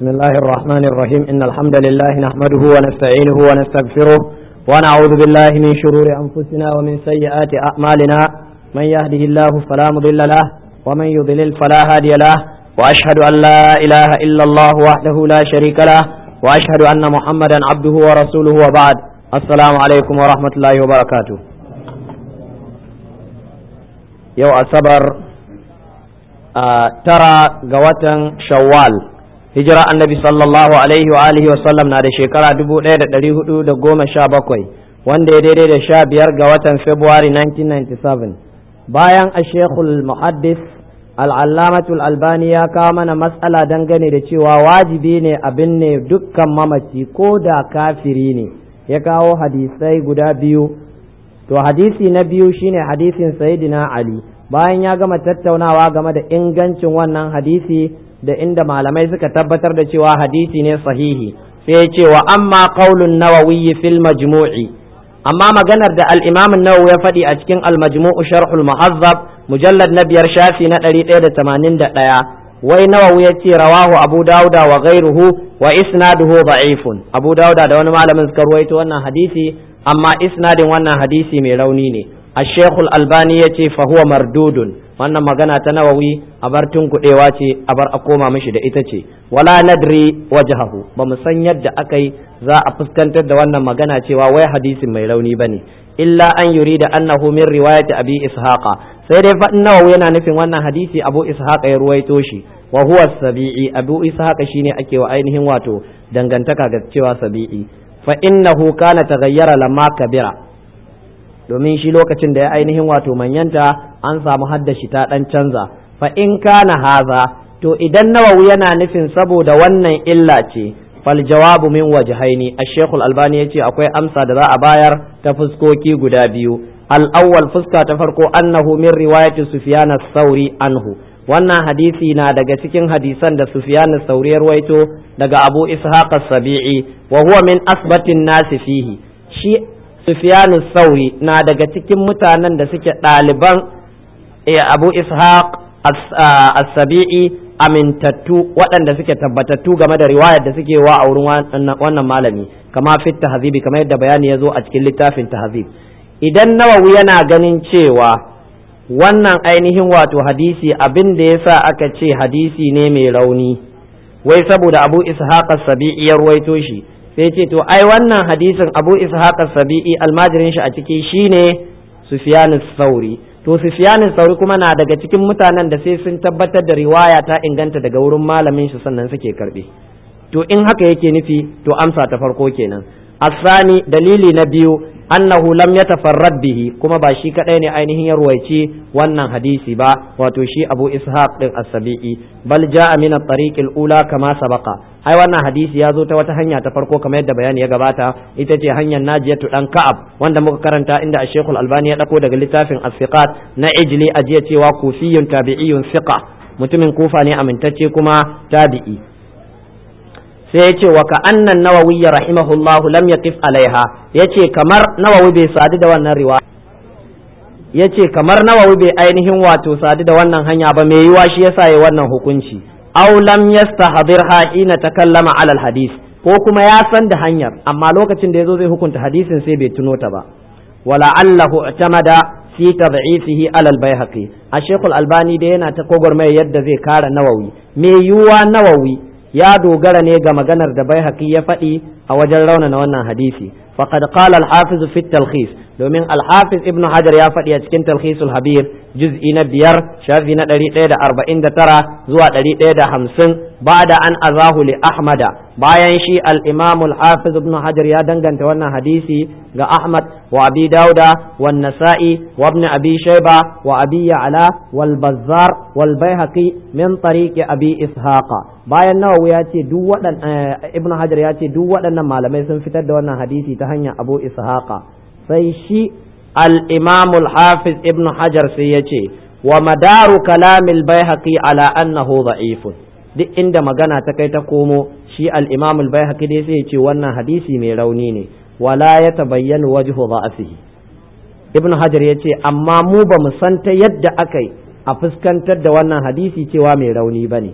بسم الله الرحمن الرحيم إن الحمد لله نحمده ونستعينه ونستغفره ونعوذ بالله من شرور أنفسنا ومن سيئات أعمالنا من يهده الله فلا مضل له ومن يضلل فلا هادي له وأشهد أن لا إله إلا الله وحده لا شريك له وأشهد أن محمدا عبده ورسوله وبعد السلام عليكم ورحمة الله وبركاته يو أصبر آه ترى قوة شوال hijira annabi sallallahu alaihi wa alihi wa sallam na da shekara dubu ɗaya da ɗari hudu da goma sha bakwai wanda ya daidai da sha biyar ga watan february 1997 bayan a shekul muhaddis al'allamatul albani ya kawo mana matsala dangane da cewa wajibi ne abin ne dukkan mamaci ko da kafiri ne ya kawo hadisai guda biyu to hadisi na biyu shine hadisin sayidina ali bayan ya gama tattaunawa game da ingancin wannan hadisi da inda malamai suka tabbatar da cewa hadisi ne sahihi sai ya ce wa amma qaulun nawawi fil majmu'i amma maganar da al-imam an-nawawi ya faɗi a cikin al-majmu'u sharhul muhazzab mujallad na biyar shafi na 181 wai nawawi ya ce rawahu abu dauda wa ghairuhu wa isnaduhu da'ifun abu dauda da wani malamin suka ruwaito wannan hadisi amma isnadin wannan hadisi mai rauni ne الشيخ الألباني يتي فهو مردود wannan magana ta nawawi a bar tunkuɗewa ce a bar a koma mishi da ita ce wala nadri wajhahu ba mu san yadda aka yi za a fuskantar da wannan magana cewa wai hadisin mai rauni bane illa an yuri da annahu min riwayati abi ishaqa sai dai fa nawawi yana nufin wannan hadisi abu ishaqa ya ruwaito shi wa huwa sabi'i abu ishaqa shine ake wa ainihin wato dangantaka ga cewa sabi'i fa innahu kana taghayyara lamma kabira domin shi lokacin da ya ainihin wato manyanta an samu haddashi ta dan canza fa in kana haza to idan nawawi yana nufin saboda wannan illa ce fal jawabu min wajhaini ash-shaykh al-albani yace akwai amsa da za a bayar ta fuskoki guda biyu al-awwal fuska ta farko annahu min riwayati sufyan as-sauri anhu wannan hadisi na daga cikin hadisan da sufyan as-sauri ya ruwaito daga abu ishaq as-sabi'i wa huwa min asbatin nasi fihi shi Sufyanu Sauri na daga cikin mutanen da suke ɗaliban Abu Ishaq As-Sabi'i amintattu waɗanda suke tabbatattu game da riwayar da suke wa a wurin wannan malami kama fit tahzibi kamar yadda bayani ya zo a cikin littafin tahzib idan nawawi yana ganin cewa wannan ainihin wato hadisi abin da yasa aka ce hadisi ne mai rauni wai saboda Abu Ishaq As-Sabi'i ya ruwaito shi sai ce to ai wannan hadisin abu ishaq sabi'i almajirin shi a ciki shine sufyan sauri to sufyan sauri kuma na daga cikin mutanen da sai sun tabbatar da riwaya ta inganta daga wurin malamin shi sannan suke karbe to in haka yake nufi to amsa ta farko kenan asani dalili na biyu annahu lam yatafarrad bihi kuma ba shi kadai ne ainihin ya ruwaici wannan hadisi ba wato shi abu ishaq din as-sabi'i bal jaa min at-tariq al-ula kama sabaqa ai wannan hadisi ya zo ta wata hanya ta farko kamar yadda bayani ya gabata ita ce hanyar najiyatu dan ka'ab wanda muka karanta inda ash albani ya dako daga littafin as-siqat na ijli ajiya cewa kufiyun tabi'iyun siqa mutumin kufa ne amintacce kuma tabi'i sai ya ce wa ka annan nawawi ya rahimahullahu lam yaqif alaiha yace kamar nawawi bai sadu da wannan riwaya yace kamar nawawi bai ainihin wato sadu da wannan hanya ba mai yiwa shi yasa ya wannan hukunci aw lam yastahdirha hina takallama ala alhadith ko kuma ya san da hanyar amma lokacin da yazo zai hukunta hadisin sai bai tuno ta ba wala allahu i'tamada fi tad'ifihi ala albayhaqi a shaykhul albani da yana ta kogormai yadda zai kara nawawi me yiwa nawawi ya dogara ne ga maganar da baihaqi ya faɗi a wajen raunana wannan hadisi faqad qala al-hafiz fi talkhis domin al-hafiz ibnu hajar ya faɗi a cikin talkhisul habir juz'i na biyar shafi na ɗari ɗaya da arba'in da tara zuwa ɗari ɗaya da hamsin ba'da an azahu li ahmada bayan shi al-imam al-hafiz ibnu hajar ya danganta wannan hadisi ga ahmad wa abi dauda wa nasa'i wa ibn abi shayba wa abi ya'la wal bazzar wal baihaqi min tariqi abi ishaqa bayan nawawi ya ce duk waɗan ibnu hajar ya ce duk waɗannan malamai sun fitar da wannan hadisi ta hanyar abu ishaqa sai shi al-imam al-hafiz ibnu hajar sai ya ce wa madaru kalamil baihaqi ala annahu da'ifun duk inda magana ta kai ta komo shi al-imam al-baihaqi dai sai ya ce wannan hadisi mai rauni ne wala ya tabayyana wajhu da'afihi ibnu hajar ya ce amma mu ba mu san ta yadda aka yi a fuskantar da wannan hadisi cewa mai rauni bane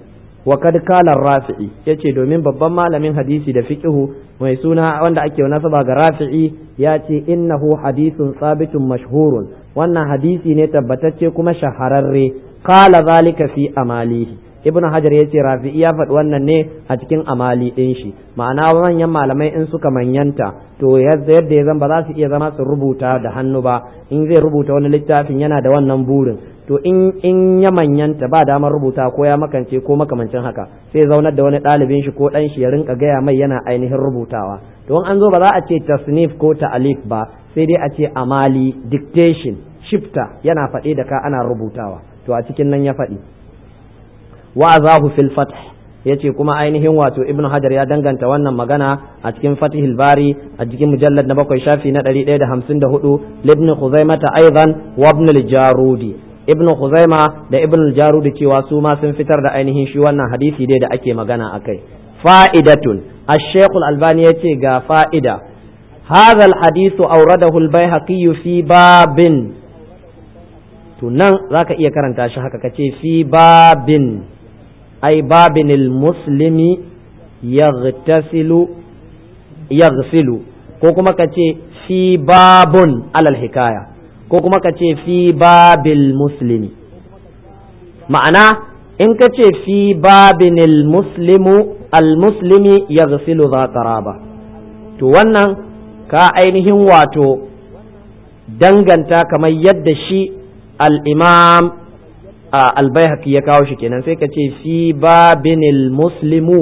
wa kad kala rafi'i yace domin babban malamin hadisi da fiqhu mai suna wanda ake nasaba ga rafi'i ya ce innahu hadithun sabitun mashhurun wannan hadisi ne tabbatacce kuma shahararre qala zalika fi amalihi ibn hajar ya ce rafi'i ya faɗi wannan ne a cikin amali ɗin shi ma'ana manyan malamai in suka manyanta to yadda ya zan ba za su iya zama su rubuta da hannu ba in zai rubuta wani littafin yana da wannan burin to in in ya manyanta ba damar rubuta ko ya makance ko makamancin haka sai zaunar da wani ɗalibin shi ko ɗan shi ya rinka gaya mai yana ainihin rubutawa to in an zo ba za a ce tasnif ko ta'alif ba sai dai a ce amali dictation shifta yana faɗe da ka ana rubutawa to a cikin nan ya faɗi wa'azahu fil fath yace kuma ainihin wato ibn hajar ya danganta wannan magana a cikin fatihil bari a cikin mujallad na bakwai shafi na 154 libni khuzaimata aidan wa ibn al-jarudi ibn khuzaima da ibn al-jarudi cewa su ma sun fitar da ainihin shi wannan hadisi dai da ake magana akai fa'idatun ash-shaykh al-albani yace ga fa'ida هذا الحديث أورده البيهقي في باب to nan zaka iya karanta shi haka kace fi babin ai babin muslimi yaghtasilu yaghsilu ko kuma kace fi babun alal hikaya ko kuma kace fi babil muslimi ma'ana in kace fi babin muslimu al muslimi yaghsilu za qaraba to wannan ka ainihin wato danganta kamar yadda shi al-imam al-baihaqi ya kawo shi kenan sai ka ce fi babinil muslimu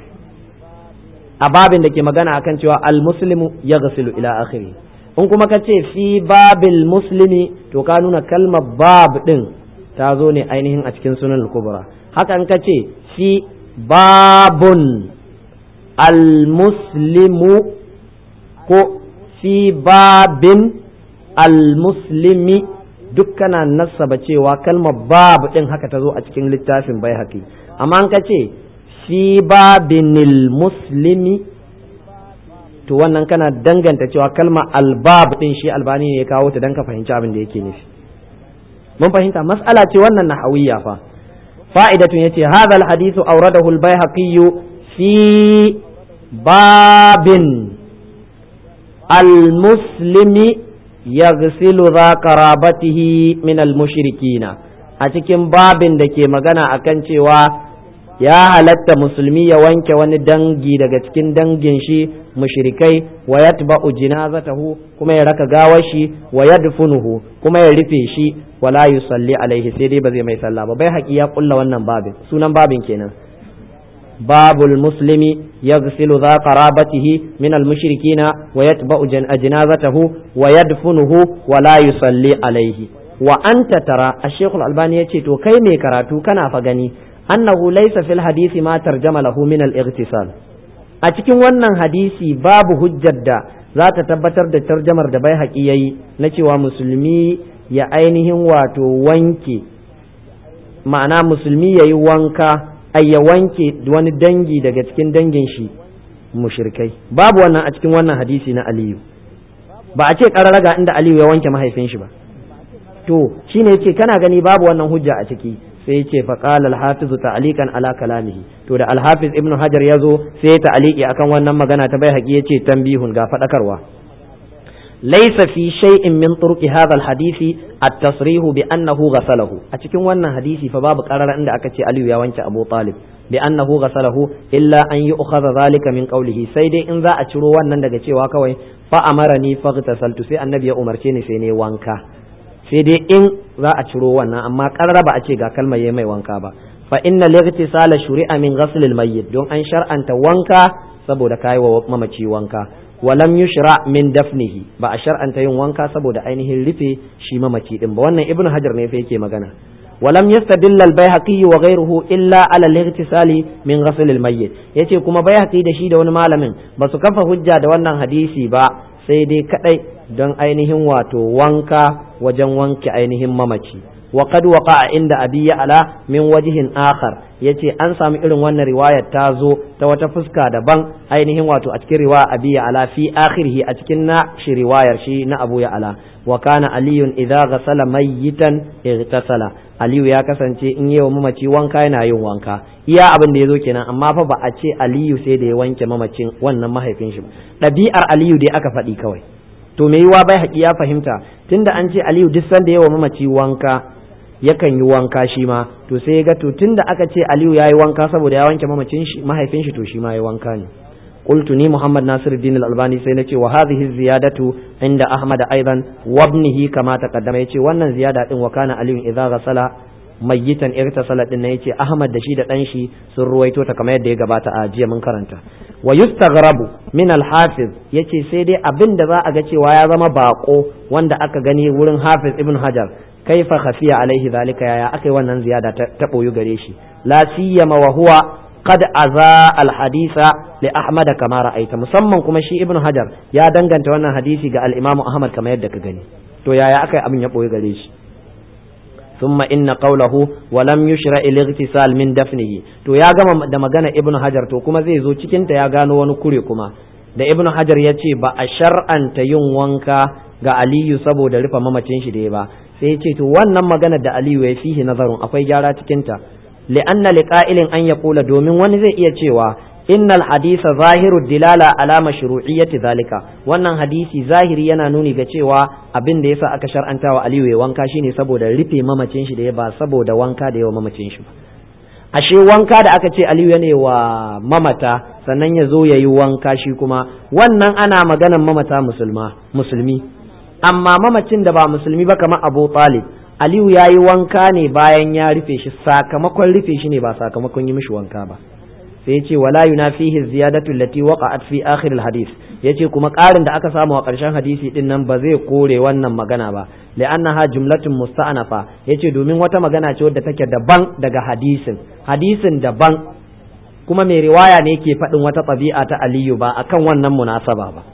a babin da ke magana akan cewa al-muslimu ya gasilu ila akhiri in kuma ka ce fi babil muslimi to ka nuna kalmar bab din ta zo ne ainihin a cikin sunan al-kubra haka in ka ce fi babun al-muslimu ko fi babin al-muslimi duk kana nasaba cewa kalmar bab din haka ta zo a cikin littafin bai haƙi amma an ka ce fi babinil muslimi to wannan kana danganta cewa kalmar albab din shi albani ne ya kawo ta don ka fahimci abin da yake nufi mun fahimta mas'ala ce wannan nahawiyya fa fa'idatun yace hadha alhadithu awradahu albayhaqi fi babin almuslimi yaghsilu za qarabatihi min almushrikina a cikin babin da ke magana akan cewa ya halatta musulmi ya wanke wani dangi daga cikin dangin shi mushrikai wa yatba'u jinazatahu kuma ya raka gawar shi wa yadfunuhu kuma ya rufe shi wala yusalli alaihi sai dai ba zai mai sallah ba bai haƙi ya kulla wannan babin sunan babin kenan babul muslimi yaghsilu dha qarabatihi min al mushrikina wa yatba'u jinazatahu wa yadfunuhu wala yusalli alaihi wa anta tara ash-shaykh al-albani yace to kai ne karatu kana fa gani annahu laysa fil hadisi ma tarjama lahu min al-ightisal a cikin wannan hadisi babu hujjar da za ta tabbatar da tarjamar da bai haƙi yayi na cewa musulmi ya ainihin wato wanke ma'ana musulmi ya yi wanka ai ya wanke wani dangi daga cikin dangin shi mushrikai babu wannan a cikin wannan hadisi na aliyu ba a ce ƙararraga inda aliyu ya wanke mahaifin shi ba to shine yace kana gani babu wannan hujja a ciki sai yace fa qala al-hafiz ta'liqan ala kalamihi to da al-hafiz ibn hajar yazo sai ya ta'liqi akan wannan magana ta bai haƙi yace tambihun ga fadakarwa laysa fi shay'in min turqi hadha al-hadisi at-tasrih bi annahu ghasalahu a cikin wannan hadisi fa babu qarara inda aka ce aliyu ya wanke abu talib bi annahu ghasalahu illa an yu'khadha dhalika min qawlihi sai dai in za a ciro wannan daga cewa kawai fa amarani faghtasaltu sai annabi ya umarce ni sai ne wanka sai dai in za a ciro wannan amma karra ba a ce ga kalmar yayi mai wanka ba fa inna lightisala shuri'a min ghasl mayyit don an shar'anta wanka saboda kai wa mamaci wanka walam yushra min dafnihi ba a shar'anta yin wanka saboda ainihin rufe shi mamaci din ba wannan ibnu hajar ne fa yake magana ولم يستدل البيهقي وغيره إلا على الاغتسال من غسل الميت yace kuma bayhaqi da shi da wani malamin ba su kafa hujja da wannan hadisi ba sai dai kadai don ainihin wato wanka wajen wanke ainihin mamaci wa qad waqa'a inda abi ala min wajhin akhar yace an samu irin wannan riwayar ta zo ta wata fuska daban ainihin wato a cikin riwaya abi ala fi akhirih a cikin na shi riwayar shi na abu ala wa kana aliyun idza ghasala mayyitan igtasala aliyu ya kasance in yi wa mamaci wanka yana yin wanka iya abin da ya zo kenan amma fa ba a ce aliyu sai da ya wanke mamacin wannan mahaifin shi ɗabi'ar aliyu dai aka faɗi kawai to me yiwa bai haƙi ya fahimta tunda an ce aliyu duk sanda ya wa mamaci wanka yakan yi wanka shi ma to sai ya ga to tunda aka ce aliyu ya yi wanka saboda ya wanke mamacin shi mahaifin shi to shi ma ya wanka ne قلت ني محمد ناصر الدين الألباني سينتي وهذه الزيادة عند أحمد أيضا وابنه كما تقدم يتي وانا زيادة وكان علي إذا غسل mayyitan irtasala din nan yace Ahmad da shi da dan shi sun ruwaito ta kamar yadda ya gabata a jiya mun karanta wa yustaghrabu min al-hafiz yace sai dai abin da za a ga cewa ya zama bako wanda aka gani wurin Hafiz Ibn Hajar kaifa khafiya alaihi zalika yaya akai wannan ziyada ta boyu gare shi la siyama wa huwa qad aza al-hadisa li Ahmad kama ra'aita musamman kuma shi Ibn Hajar ya danganta wannan hadisi ga al-Imam Ahmad kamar yadda ka gani to yaya akai abin ya boyu gare shi ثم إن قوله ولم يشرع الاغتسال من دفنه to ya gama da magana ibnu hajar to kuma zai zo cikin ta ya gano wani kure kuma da ibnu hajar ya ce ba a shar'anta yin wanka ga aliyu saboda rufe mamacin shi da ya ba sai ya ce to wannan magana da aliyu ya fihi nazarun akwai gyara cikin ta li'anna liqa'ilin an yaqula domin wani zai iya cewa innal hadisa zahiru dilala ala mashru'iyyati zalika wannan hadisi zahiri yana nuni ga cewa abin da yasa aka shar'anta wa Aliyu ya wanka shine saboda rufe mamacin shi da ya ba saboda wanka da yawa mamacin shi ba ashe wanka da aka ce Aliyu yana wa mamata sannan ya zo ya yi wanka shi kuma wannan ana maganan mamata musulma musulmi amma mamacin da ba musulmi ba kamar Abu Talib Aliyu ya yi wanka ne bayan ya rufe shi sakamakon rufe shi ne ba sakamakon yi mishi wanka ba sai yace wala yunafihi ziyadatu allati waqa'at fi akhir alhadith yace kuma ƙarin da aka samu a ƙarshen hadisi din nan ba zai kore wannan magana ba li'annaha jumlatun musta'anafa yace domin wata magana ce wadda take daban daga hadisin hadisin daban kuma mai riwaya ne ke faɗin wata ɗabi'a ta aliyu ba akan wannan munasaba ba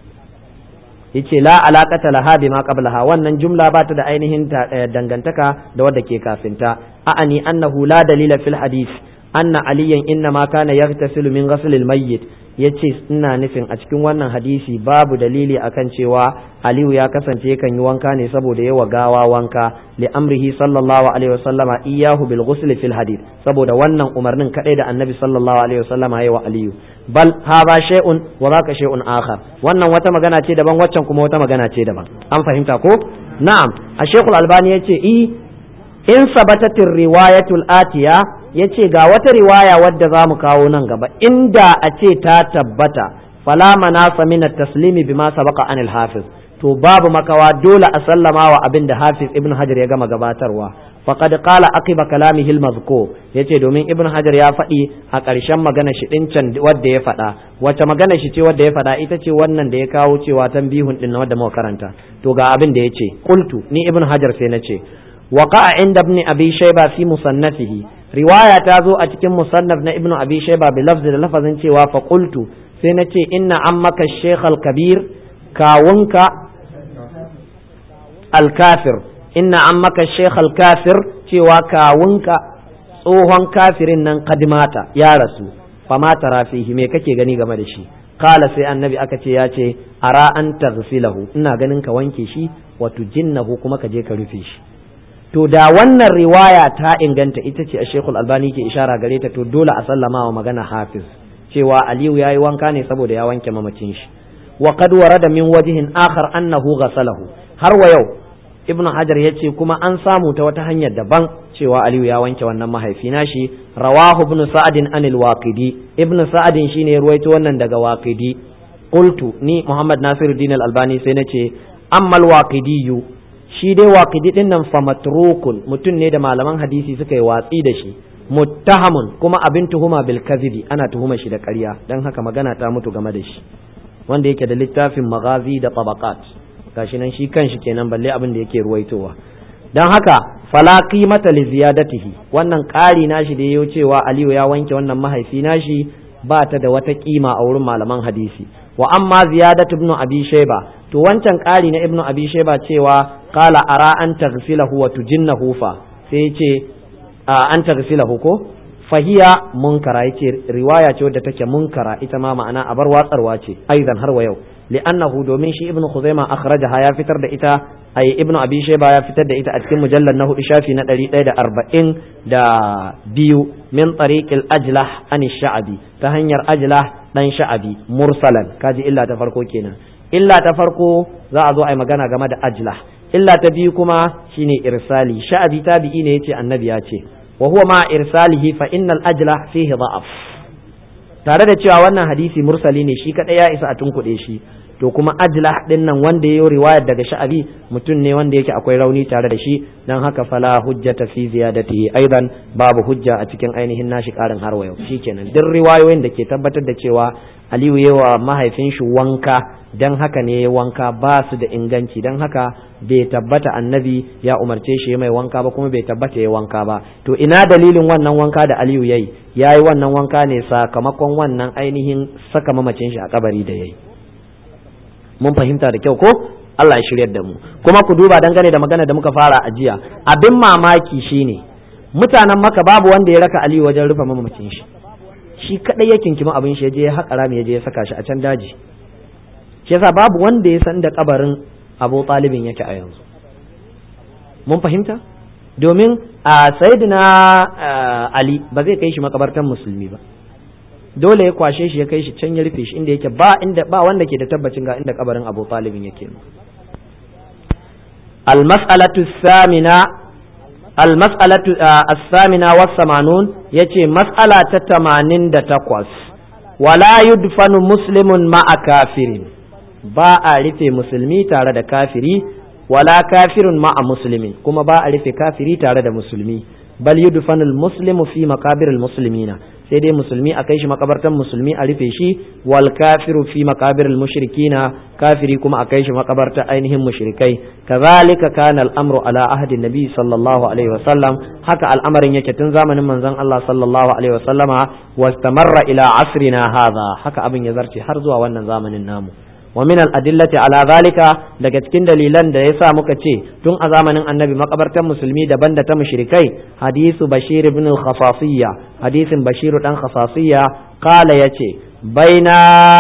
yace la alaqata laha bima qablaha wannan jumla ba ta da ainihin dangantaka da wadda ke kafinta a'ani annahu la dalila fil hadith anna aliyan inna ma kana yaghtasilu min ghasl al mayyit yace ina nufin a cikin wannan hadisi babu dalili akan cewa aliyu ya kasance yakan yi wanka ne saboda yawa gawa wanka li amrihi sallallahu alaihi wasallama iyahu bil ghusl fil hadith saboda wannan umarnin kadai da annabi sallallahu alaihi wasallama yayi wa aliyu bal hadha shay'un wa dhaka shay'un akhar wannan wata magana ce daban waccan kuma wata magana ce daban an fahimta ko na'am a shaykhul albani yace i in sabatatir riwayatul atiya ya ce ga wata riwaya wadda za mu kawo nan gaba inda a ce ta tabbata fala manasa min taslimi bima sabaqa anil hafiz to babu makawa dole a sallama wa abin da hafiz ibn hajar ya gama gabatarwa faqad qala aqiba kalamihi al-mazkur yace domin ibn hajar ya faɗi a ƙarshen magana shi din can wadda ya faɗa wace magana shi ce wadda ya faɗa ita ce wannan da ya kawo cewa tanbihun din wadda muka karanta to ga abin da yace qultu ni ibn hajar sai nace وقع عند ابن أبي شيبة في مصنفه رواية تازو أتكم مصنف ابن أبي شيبة بلفظ لفظ cewa فقلت سنتي إن عمك الشيخ الكبير كاونك الكافر إن عمك الشيخ الكافر cewa kawunka tsohon kafirin nan kadimata ya rasu fama tara fihi me kake gani game da shi kala sai annabi aka ce ya ce ara an taghsilahu ina ganin ka wanke shi wa tujinnahu kuma ka je ka rufe shi to da wannan riwaya ta inganta ita ce a shekul albani ke ishara gare ta to dole a sallama wa magana hafiz cewa aliyu ya yi wanka ne saboda ya wanke mamacin shi wa qad warada min wajhin akhar annahu ghasalahu har wa yau ibnu hajar ya ce kuma an samu ta wata hanyar daban cewa aliyu ya wanke wannan mahaifi nashi rawahu ibnu sa'adin anil waqidi ibnu sa'adin shine ruwaito wannan daga waqidi qultu ni muhammad nasiruddin al-albani sai nace amma al-waqidiyu shi dai waƙidi ɗin nan fa matrukun mutum ne da malaman hadisi suka yi watsi da shi muttahamun kuma abin tuhuma bil kadhibi ana tuhuma shi da ƙarya dan haka magana ta mutu game da shi wanda yake da littafin magazi da tabaqat gashi nan shi kanshi kenan balle abin da yake ruwaitowa dan haka fala qimata li ziyadatihi wannan ƙari nashi da yayo cewa Aliyu ya wanke wannan mahaifi nashi ba ta da wata kima a wurin malaman hadisi wa amma ziyadatu ibn abi shayba to wancan ƙari na ibn abi shayba cewa qala ara an taghsilahu wa tujinnahu fa sai ya ce an taghsilahu ko fahiya munkara yace riwaya ce wadda take munkara ita ma ma'ana abar watsarwa ce aidan har wa yau li'annahu domin shi ibnu khuzaima akhrajaha ya fitar da ita ai ibnu abi shayba ya fitar da ita a cikin mujallal na hudu shafi na 140 da biyu min tariqil ajlah an sha'abi ta hanyar ajlah dan sha'abi mursalan kaji illa ta farko kenan illa ta farko za a zo ai magana game da ajlah illa ta biyu kuma shine irsali sha'abi tabi'i ne yace annabi ya ce wa huwa ma irsalihi fa innal ajlah fihi da'af tare da cewa wannan hadisi mursali ne shi kadai ya isa a tunkuɗe shi to kuma ajlah din nan wanda ya yi riwayar daga sha'abi mutum ne wanda yake akwai rauni tare da shi dan haka fala hujjata fi ziyadatihi aidan babu hujja a cikin ainihin nashi karin har wa yau shikenan duk riwayoyin da ke tabbatar da cewa Aliyu yawa mahaifin shi wanka dan haka ne wanka ba su da inganci dan haka bai tabbata annabi ya umarce shi mai wanka ba kuma bai tabbata ya wanka ba to ina dalilin wannan wanka da Aliyu yayi yayi wannan wanka ne sakamakon wannan ainihin saka mamacin shi a kabari da yayi mun fahimta da kyau ko Allah ya shiryar da mu kuma ku duba dangane da magana da muka fara a jiya abin mamaki shine mutanen maka babu wanda ya raka Aliyu wajen rufe mamacin shi shi kadai ya kinkima abin shi ya je ya haƙa rami ya je ya saka shi a can daji shi yasa babu wanda ya san da kabarin Abu Talibin yake a yanzu mun fahimta domin a sayyidina Ali ba zai kai shi makabartan musulmi ba dole ya kwashe shi ya kai shi can ya rufe shi inda yake ba inda ba wanda ke da tabbacin ga inda kabarin Abu Talibin yake المسألة الثامنة المسألة الثامنة والثمانون يتي مسألة تتمانين دا تقوس ولا يدفن مسلم مع كافر با أعرف مسلمي تارد كافري ولا كافر مع مسلم كما با أعرف كافري تارد مسلمي بل يدفن المسلم في مقابر المسلمين sai dai musulmi a kai shi makabartan musulmi a rufe shi wal kafiru fi makabiril mushrikina kafiri kuma a kai shi makabartan ainihin mushrikai kazalika kana al'amru ala ahdi nabi sallallahu alaihi wasallam haka al'amarin yake tun zamanin manzon Allah sallallahu alaihi wasallama wastamarra ila asrina hadha haka abin ya zarce har zuwa wannan zamanin namu wa min al-adillati ala zalika daga cikin dalilan da yasa muka ce tun a zamanin annabi makabartan musulmi daban da ta mushrikai hadisu bashir ibn al-khasasiyya hadisin bashir dan khasasiyya qala yace baina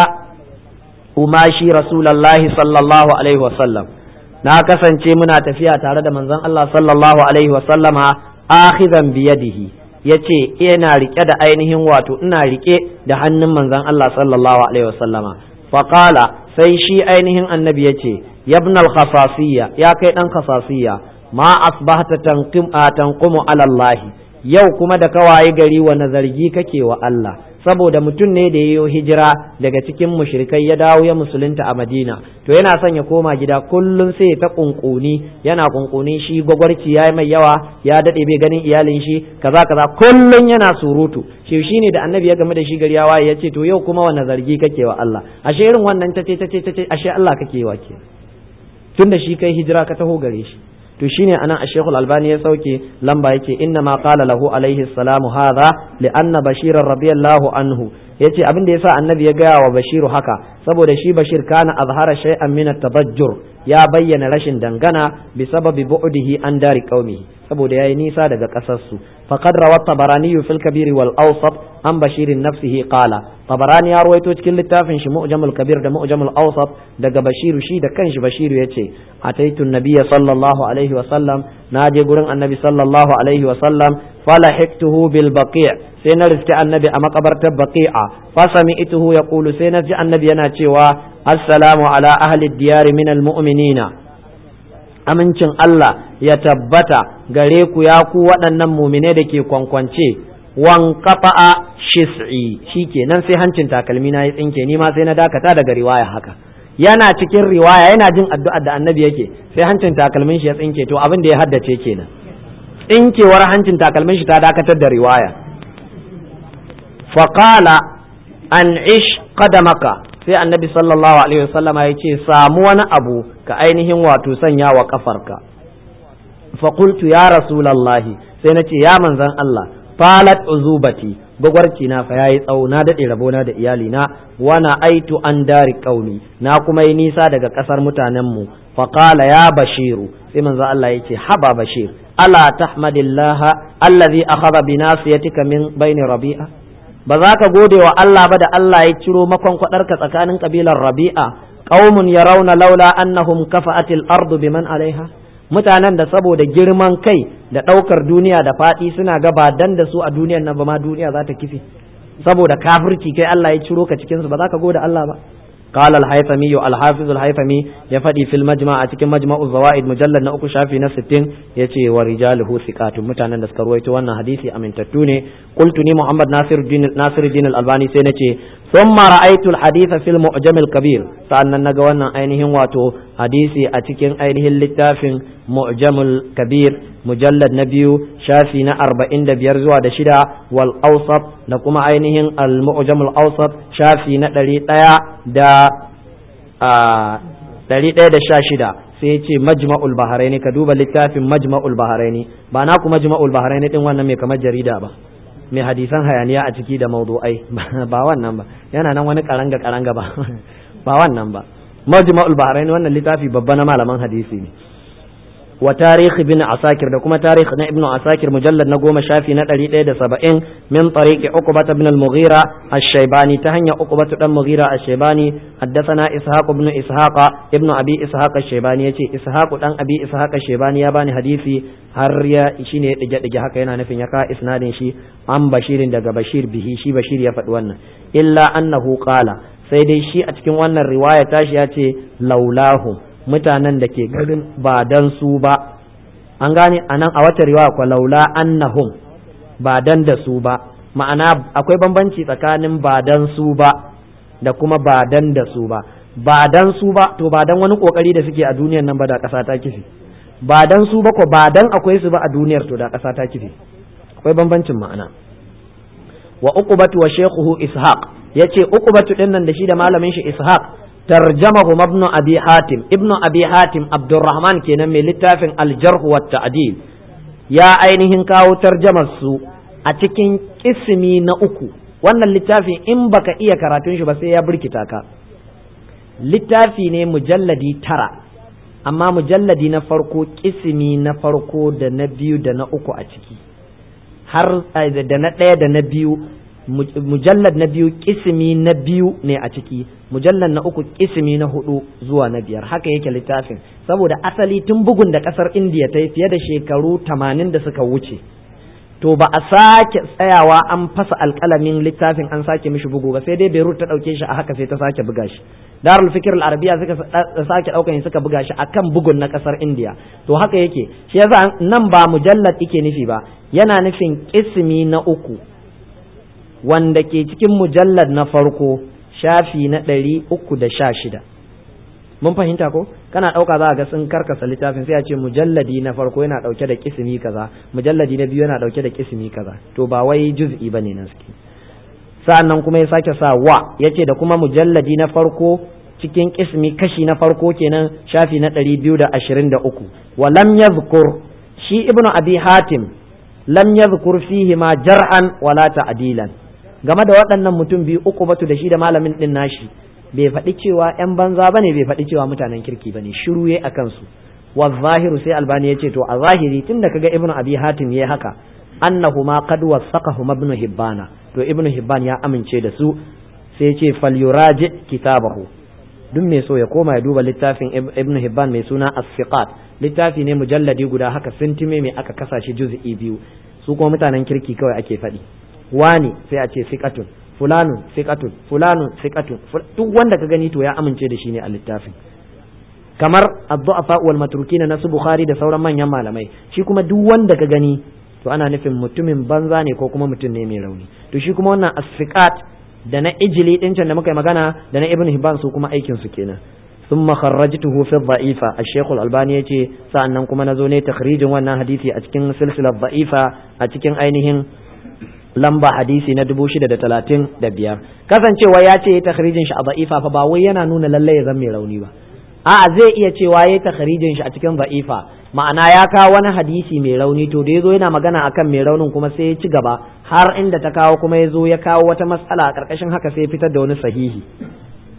umashi rasulullahi sallallahu alaihi wasallam na kasance muna tafiya tare da manzon Allah sallallahu alaihi wasallama akhizan biyadihi yace ina rike da ainihin wato ina rike da hannun manzon Allah sallallahu alaihi wasallama faqala sai shi ainihin annabi ya ce yabnal khasasiyya ya kai dan khasasiyya ma asbahta tanqumu ala Allah yau kuma da kawaye gari wa nazargi kake wa Allah saboda mutum ne da yayo hijira daga cikin mushrikai ya dawo ya musulunta a Madina to yana son ya koma gida kullum sai ta kunkuni yana kunkuni shi gwagwarci ya mai yawa ya dade bai ganin iyalin shi kaza kaza kullum yana surutu shi shine da annabi ya game da shi gari ya waye ya ce to yau kuma wani zargi kake wa Allah ashe irin wannan tace tace tace ashe Allah kake wa ke tunda shi kai hijira ka taho gare shi to shine anan a Sheikhul Albani ya sauke lamba yake inna ma qala lahu alaihi salamu hadha li anna bashir radiyallahu anhu yace abin da yasa annabi ya gaya wa bashiru haka saboda shi bashir kana azhara shay'an min at-tabajjur ya bayyana rashin dangana bi sababi bu'dihi an dari qaumihi saboda yayi nisa daga kasar su faqad rawat tabarani fil kabir wal awsat an bashirin nafsihi qala tabarani ya ruwaito cikin littafin shi mu'jamul kabir da mu'jamul awsat daga bashiru shi da kanshi bashiru yace ataitu nabiyya sallallahu alaihi wa sallam naje gurin annabi sallallahu alaihi wa sallam falahiktuhu bil baqi' sai na riski annabi a makabartar baqi'a fa sami'tuhu yaqulu sai na ji annabi yana cewa assalamu ala ahli diyar min al mu'minina amincin Allah ya tabbata gare ku ya ku waɗannan mumine da ke kwankwance wan kafa'a shis'i shikenan sai hancin takalmi na ya tsinke ni ma sai na dakata daga riwaya haka yana cikin riwaya yana jin addu'ar da annabi yake sai hancin takalmin shi ya tsinke to abin da ya haddace kenan tsinkewar hancin takalmin shi ta dakatar da riwaya faqala an ish qadamaka sai annabi sallallahu alaihi wasallama ya ce samu wani abu ka ainihin wato sanya wa kafarka faƙultu ya rasulallahi sai na ce ya manzan Allah falat uzubati gwagwarci na fa yayi tsawo na daɗe rabona da iyalina wana aitu an dari ƙauni na kuma yi nisa daga ƙasar mutanenmu faƙala ya bashiru sai manzan Allah ya ce haba bashir ala tahmadillaha allazi akhadha bi nasiyatika min baini rabi'a ba za ka gode wa Allah ba da Allah ya ciro makon kwadarka tsakanin kabilar rabi'a qaumun yarawna laula annahum kafa'atil ardu biman alaiha mutanen da saboda girman kai da ɗaukar duniya da faɗi suna ga ba dan da su a duniyar nan ba ma duniya za ta kife saboda kafirci kai Allah ya ciro ka cikin su ba za ka gode Allah ba قال الهيثمي الحافظ الهيثمي يفدي في المجمع cikin مجمع الزوائد مجلد na uku shafi na 60 yace wa rijaluhu thiqatun mutanen da suka ruwaito wannan hadisi amintattu ne qultu ni muhammad nasiruddin nasiruddin al-albani sai nace thumma ra'aytu al-haditha fil mu'jam al-kabir sa'annan naga wannan ainihin wato hadisi a cikin ainihin littafin mu'jam al-kabir mujallad na biyu shafi na arba'in da biyar zuwa da shida wal awsat da kuma ainihin al mu'jamul awsat shafi na ɗari ɗaya da ɗari ɗaya da sha shida sai ce majma'ul baharaini ka duba littafin majma'ul baharaini ba na ku majma'ul baharaini din wannan mai kamar jarida ba mai hadisan hayaniya a ciki da mawdu'ai ba wannan ba yana nan wani karanga karanga ba ba wannan ba majma'ul baharaini wannan littafi babba na malaman hadisi ne wa tarihi bin asakir da kuma tarihi na ibnu asakir mujallad na goma shafi na ɗari ɗaya da saba'in min tariqi uqbat ibn al-mughira ash-shaybani ta hanyar uqbat dan mughira ash-shaybani haddathana ishaq ibn ishaq ibn abi ishaq ash-shaybani yace ishaq dan abi ishaq ash-shaybani ya bani hadisi har ya shine ya dige dige haka yana nufin ya ka isnadin shi an bashirin daga bashir bihi shi bashir ya faɗi wannan illa annahu qala sai dai shi a cikin wannan riwaya tashi ya ce laulahu mutanen da ke garin ba dan su ba an gane a nan a wata riwaya kwa laula annahum ba dan da su ba ma'ana akwai bambanci tsakanin ba dan su ba da kuma ba dan da su ba ba dan su ba to ba dan wani kokari da suke a duniyar nan ba da ƙasa ta kifi ba dan su ba ko ba dan akwai su ba a duniyar to da ƙasa ta kifi akwai bambancin ma'ana wa uqbatu wa shaykhuhu ishaq yace uqbatu din nan da shi da malamin shi ishaq tarjamahu ibn abi hatim ibn abi hatim abdurrahman kenan mai littafin al-jarh wa ta'dil ya ainihin kawo tarjamar su a cikin kismi na uku wannan littafin in baka iya karatun shi ba sai ya burkita ka littafi ne mujalladi tara amma mujalladi na farko kismi na farko da na biyu da na uku a ciki har da na ɗaya da na biyu mujallad na biyu kismi na biyu ne a ciki mujallad na uku kismi na hudu zuwa na biyar haka yake littafin saboda asali tun bugun da kasar indiya ta yi fiye da shekaru tamanin da suka wuce to ba a sake tsayawa an fasa alkalamin littafin an sake mishi bugu ba sai dai beirut ta ɗauke shi a haka sai ta sake buga shi darul fikir al-arabiya suka sake ɗaukan suka buga shi akan bugun na kasar indiya to haka yake shi yasa nan ba mujallad ike nufi ba yana nufin kismi na uku wanda ke cikin mujallad na farko shafi na ɗari uku da sha shida mun fahimta ko kana ɗauka za a ga sun karkasa littafin sai a ce mujalladi na farko yana ɗauke da kisimi kaza mujalladi na biyu yana ɗauke da kisimi kaza to ba wai juz'i bane na suke sa'an nan kuma ya sake sa wa yace da kuma mujalladi na farko cikin kismi kashi na farko kenan shafi na ɗari biyu da ashirin da uku wa lam yadhkur shi ibnu abi hatim lam yadhkur fihi ma jar'an wala ta'dilan game da waɗannan mutum biyu uku batu da shi da malamin ɗin nashi bai faɗi cewa ‘yan banza bane bai faɗi cewa mutanen kirki bane shiru ya a kansu wa zahiru sai albani ya ce to a zahiri tun da kaga ibnu abi hatim ya haka annahuma qad wasaqahuma ibnu hibbana to ibnu hibban ya amince da su sai ya ce falyuraji kitabahu duk mai so ya koma ya duba littafin ibnu hibban mai suna as-siqat littafi ne mujalladi guda haka sintime mai aka kasa shi juz'i biyu su kuma mutanen kirki kawai ake faɗi wani sai a ce siqatun fulanun siqatun fulanun siqatun duk wanda ka gani to ya amince da shi ne a littafin kamar ad-du'afa wal matrukina na su bukhari da sauran manyan malamai shi kuma duk wanda ka gani to ana nufin mutumin banza ne ko kuma mutum ne mai rauni to shi kuma wannan as-siqat da na ijili din can da muka yi magana da na ibn hibban su kuma aikin su kenan ثم خرجته في الضعيفة الشيخ الألباني يتي سأنن كما نزوني تخريج وانا حديثي أتكين سلسلة ضعيفة أتكين أينهم lamba hadisi na dubu shida da talatin da biyar kasancewa ya ce ya takhrijin shi a za'ifa fa ba wai yana nuna lallai ya zama mai rauni ba a'a zai iya cewa ya takhrijin shi a cikin za'ifa ma'ana ya kawo wani hadisi mai rauni to da yazo yana magana akan mai raunin kuma sai ya ci gaba har inda ta kawo kuma ya zo ya kawo wata matsala a karkashin haka sai ya fitar da wani sahihi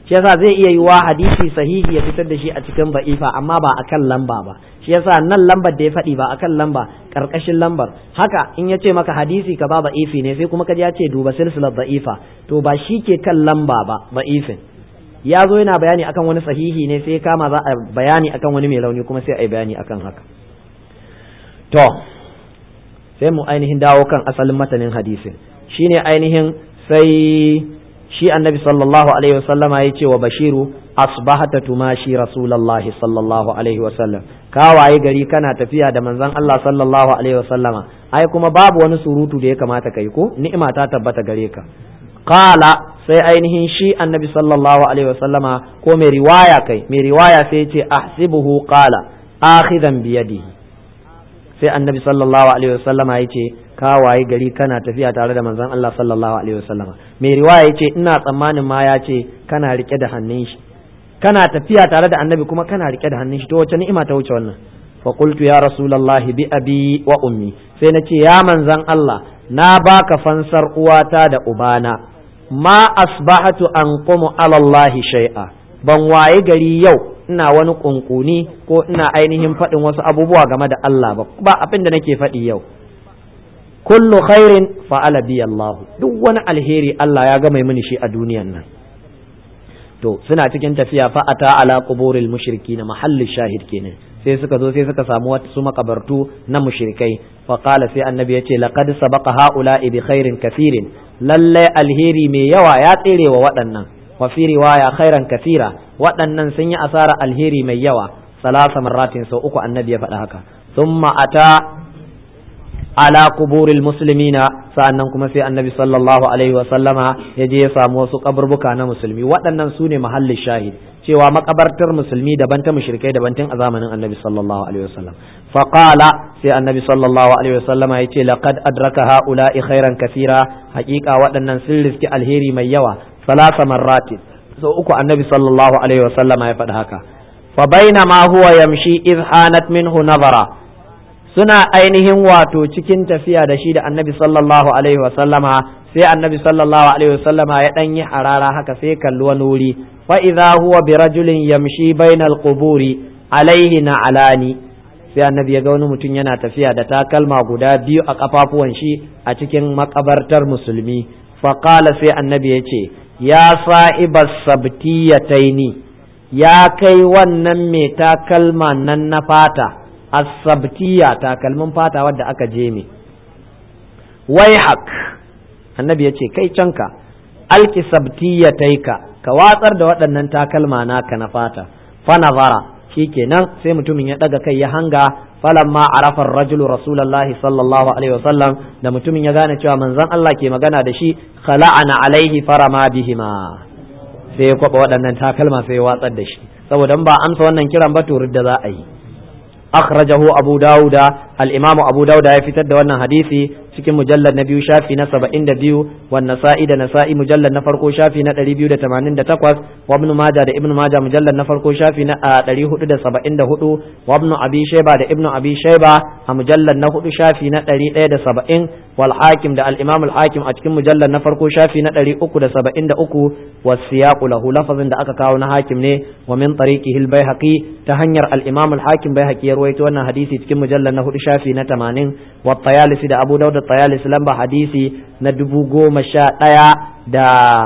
shi yasa zai iya yiwa hadisi sahihi ya fitar da shi a cikin ba'ifa amma ba akan lamba ba shi yasa nan lambar da ya faɗi ba akan lamba karkashin lambar haka in ya ce maka hadisi ka ba ba'ifi ne sai kuma kaji ya ce duba silsilar ba'ifa to ba shi ke kan lamba ba ba'ifin ya zo yana bayani akan wani sahihi ne sai kama za a bayani akan wani mai rauni kuma sai a yi bayani akan haka to sai mu ainihin dawo kan asalin matanin hadisin shine ainihin sai shi annabi sallallahu alaihi wasallama ya ce wa bashiru asbahata tumashi rasulullahi sallallahu alaihi wasallam ka waye gari kana tafiya da manzon Allah sallallahu alaihi wasallama ai kuma babu wani surutu da ya kamata kai ko ni'ima ta tabbata gare ka qala sai ainihin shi annabi sallallahu alaihi wasallama ko mai riwaya kai mai riwaya sai ya ce ahsibuhu qala akhidan biyadihi sai annabi sallallahu alaihi wasallama ya ce ka waye gari kana tafiya tare da manzon Allah sallallahu alaihi wasallama mai riwaya ya ce ina tsammanin ma ya ce kana rike da hannun shi kana tafiya tare da annabi kuma kana rike da hannun shi to wace ni'ima ta wuce wannan fa qultu ya rasulullahi bi abi wa ummi sai na ce ya manzon Allah na baka fansar uwata da ubana ma asbahatu anqumu ala Allah shay'a ban waye gari yau ina wani kunkuni ko ina ainihin faɗin wasu abubuwa game da Allah ba ba abin da nake faɗi yau kullu khairin fa'ala bi Allah duk wani alheri Allah ya gama mini shi a duniyan nan to suna cikin tafiya fa ata ala quburil mushrikin mahallin shahid kenan sai suka zo sai suka samu wasu makabartu na mushrikai fa qala sai annabi yace laqad sabaqa haula'i bi khairin kathirin lalle alheri mai yawa ya tsere wa waɗannan wa fi riwaya khairan kathira waɗannan sun yi asara alheri mai yawa salasa marratin sau uku annabi ya faɗa haka thumma ata ala kuburil muslimina sa'annan kuma sai annabi sallallahu alaihi wa sallama ya je ya samu wasu kaburbuka na musulmi waɗannan su ne mahallin shahid cewa makabartar musulmi daban ta mushrikai daban tun a zamanin annabi sallallahu alaihi wa sallam fa qala sai annabi sallallahu alaihi wa sallama ya ce laqad adraka haula'i khairan kathira haƙiƙa waɗannan sun riski alheri mai yawa salasa marratin sau uku annabi sallallahu alaihi wa sallama ya faɗi haka fa bainama huwa yamshi idh hanat minhu nazara suna ainihin wato cikin tafiya da shi da annabi sallallahu alaihi wasallama sai annabi sallallahu alaihi wasallama ya dan yi harara haka sai kalli wani wuri fa idza huwa bi rajulin yamshi bainal quburi alaihi na alani sai annabi ya ga wani mutum yana tafiya da takalma guda biyu a kafafuwan shi a cikin makabartar musulmi fa qala sai annabi ya ce ya sa'ibas sabtiyataini ya kai wannan mai takalma nan na fata asabtiya takalmin fata wadda aka je me wai hak annabi ya ce kai canka alki sabtiya taika ka watsar da waɗannan takalma naka na fata fa nazara shikenan sai mutumin ya ɗaga kai ya hanga falamma arafa rajulu rasulullahi sallallahu alaihi wasallam da mutumin ya gane cewa manzon Allah ke magana da shi khala'ana alaihi farama bihima sai ya kwaba waɗannan takalma sai ya watsar da shi saboda ba amsa wannan kiran ba to da za a yi akhrajahu abu dauda al-imam abu dauda ya fitar da wannan hadisi cikin mujallad na biyu shafi na 72 wan nasa'i da nasa'i mujallad na farko shafi na 288 wa ibn majah da ibn majah mujallad na farko shafi na 474 wa ibn abi shayba da ibn abi shayba a mujallad na hudu shafi na 170 wal hakim da al-imam al-hakim a cikin mujallad na farko shafi na 373 was siyaqu lahu lafazin da aka kawo na hakim ne wa min tariqihi al-baihaqi ta hanyar al-imam al-hakim baihaqi ya rawaito wannan hadisi cikin mujallad na hudu shafi na 80 wa tayalisi da abu dawud da tayalisi lamba hadisi na dubu goma sha ɗaya da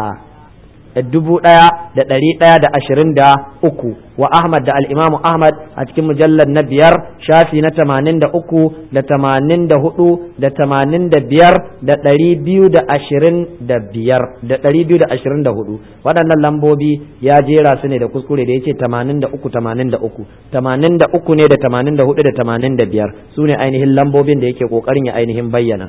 dubu ɗaya da ɗari ɗaya da ashirin da uku wa Ahmad da al'imamu Ahmad a cikin mujallar na biyar shafi na tamanin da uku da tamanin da hudu da tamanin da biyar da ɗari biyu da ashirin da biyar da ɗari biyu da ashirin da hudu waɗannan lambobi ya jera su ne da kuskure da ya ce tamanin da uku tamanin da uku tamanin da uku ne da tamanin da hudu da tamanin da biyar su ne ainihin lambobin da yake ƙoƙarin ya ainihin bayyana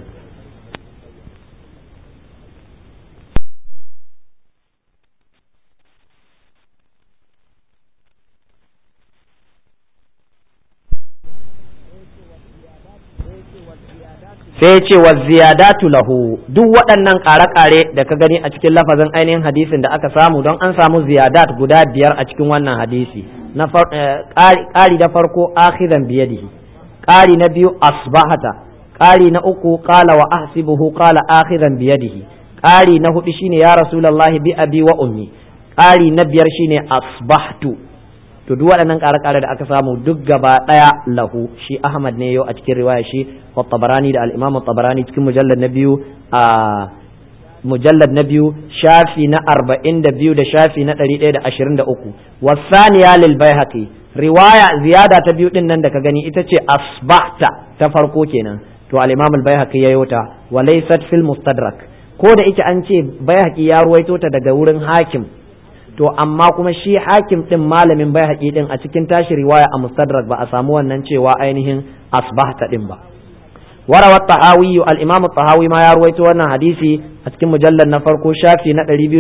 sai ce wa ziyadatu lahu duk waɗannan ƙare-ƙare da ka gani a cikin lafazin ainihin hadisin da aka samu don an samu ziyadat guda biyar a cikin wannan hadisi na ƙari da farko akhidan biyadihi ƙari na biyu asbahata ƙari na uku qala wa ahsibuhu qala akhidan biyadihi ƙari na hudu shine ya rasulullahi bi abi wa ummi ƙari na biyar shine asbahtu to duk waɗannan ƙare-ƙare da aka samu duk gaba ɗaya lahu shi Ahmad ne yau a cikin riwaya shi wa tabarani da al-Imam tabarani cikin mujallad na biyu a mujallad na biyu shafi na arba'in da biyu da shafi na ɗari ɗaya da ashirin da uku wasaniya lil baihaqi riwaya ziyada ta biyu ɗin nan da ka gani ita ce asbahta ta farko kenan to al-Imam al-Baihaqi ya yota wa laysat fil mustadrak ko da ita an ce Baihaqi ya ruwaito ta daga wurin hakim to amma kuma shi hakim din malamin bai haƙi din a cikin tashi riwaya a mustadrak ba a samu wannan cewa ainihin asbahta din ba warawa tahawi al-imam tahawi ma ya ruwaito wannan hadisi a cikin mujallar na farko shafi na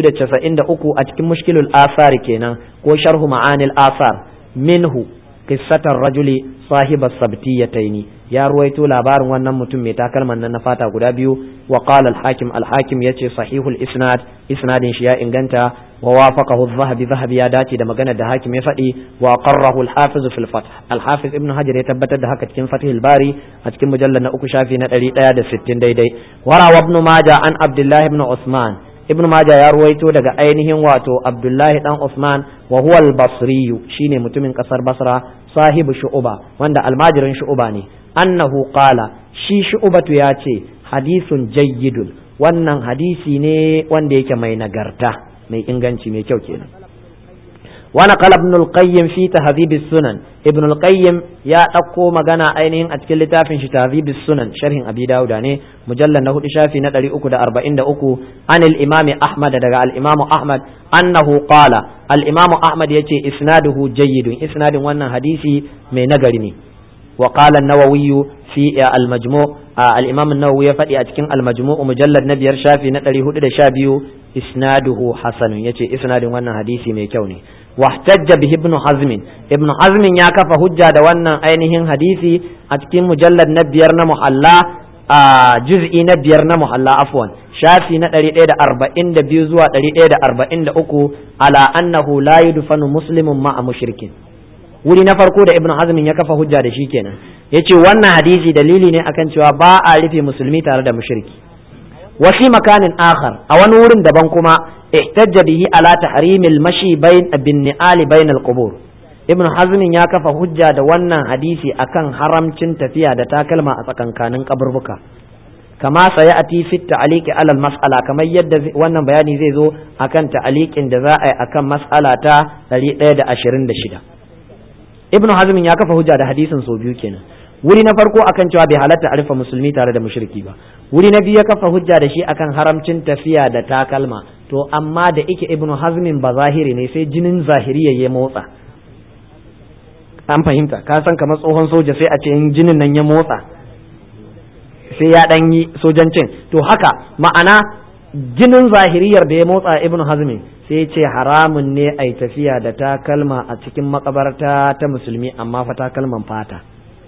293 a cikin mushkilul asar kenan ko sharhu ma'anil asar minhu qissatar rajuli sahibas sabtiyataini ya ruwaito labarin wannan mutum mai takalman nan na fata guda biyu wa qala al-hakim al-hakim yace sahihul isnad isnadin shi ya inganta wa wafaqahu adh-dhahabi dhahabi ya dace da magana da hakim ya faɗi wa qarrahu al-hafiz fil fath al-hafiz ibn hajar ya tabbatar da haka cikin fathul bari a cikin mujallal na uku shafi na 160 daidai wara ibn majah an abdullah ibn usman ibn majah ya ruwaito daga ainihin wato abdullahi dan usman wa huwa al-basri shine mutumin kasar basra sahibu shu'uba wanda almajirin shu'uba ne annahu qala shi shu'ubatu ya ce hadisun jayyidun wannan hadisi ne wanda yake mai nagarta mai inganci mai kyau kenan wani qala ibn al-qayyim fi tahdhib sunan ibn al-qayyim ya dauko magana ainihin a cikin littafin shi tahdhib sunan sharhin abi dauda ne mujallal na hudu shafi na 343 an al-imam ahmad daga al-imam ahmad annahu qala al-imam ahmad yace isnaduhu jayyidun isnadin wannan hadisi mai nagari ne wa qala an-nawawi fi al-majmu' al-imam an-nawawi ya faɗi a cikin al-majmu' mujallad na biyar shafi na 412 isnaduhu hasanun yace isnadin wannan hadisi mai kyau ne واحتج به ابن حزم ابن حزم يا كفى حجة da wannan ainihin hadisi a cikin mujallad na biyar na muhalla a juz'i na biyar na muhalla afwan shafi na 142 zuwa 143 ala annahu la yudfanu muslimun ma'a mushrikin wuri na farko da ibn hazm ya kafa hujja da shi kenan yace wannan hadisi dalili ne akan cewa ba a rufe musulmi tare da mushriki wa fi makanin akhar a wani wurin daban kuma احتج به على تحريم المشي بين بالنعال بين القبور ابن حزم ya kafa hujja da wannan hadisi akan haramcin tafiya da takalma a tsakankanin kaburbuka kama saya ati fi ta'liqi ala mas'ala kamar yadda wannan bayani zai zo akan ta'liqin da za a yi akan mas'ala ta 126 ibn hazm ya kafa hujja da hadisin so biyu kenan wuri na farko akan cewa bai halatta a rufe musulmi tare da mushriki ba wuri na biyu ya kafa hujja da shi akan haramcin tafiya da takalma to amma da ike ibnu hazmin ba zahiri ne sai jinin zahiriya ya motsa an fahimta ka san kamar tsohon soja sai a ce in jinin nan ya motsa sai ya dan yi sojancin to haka ma'ana jinin zahiriyar da ya motsa ibnu hazmin sai ce haramun ne a tafiya da takalma a cikin makabarta ta musulmi amma fa takalman fata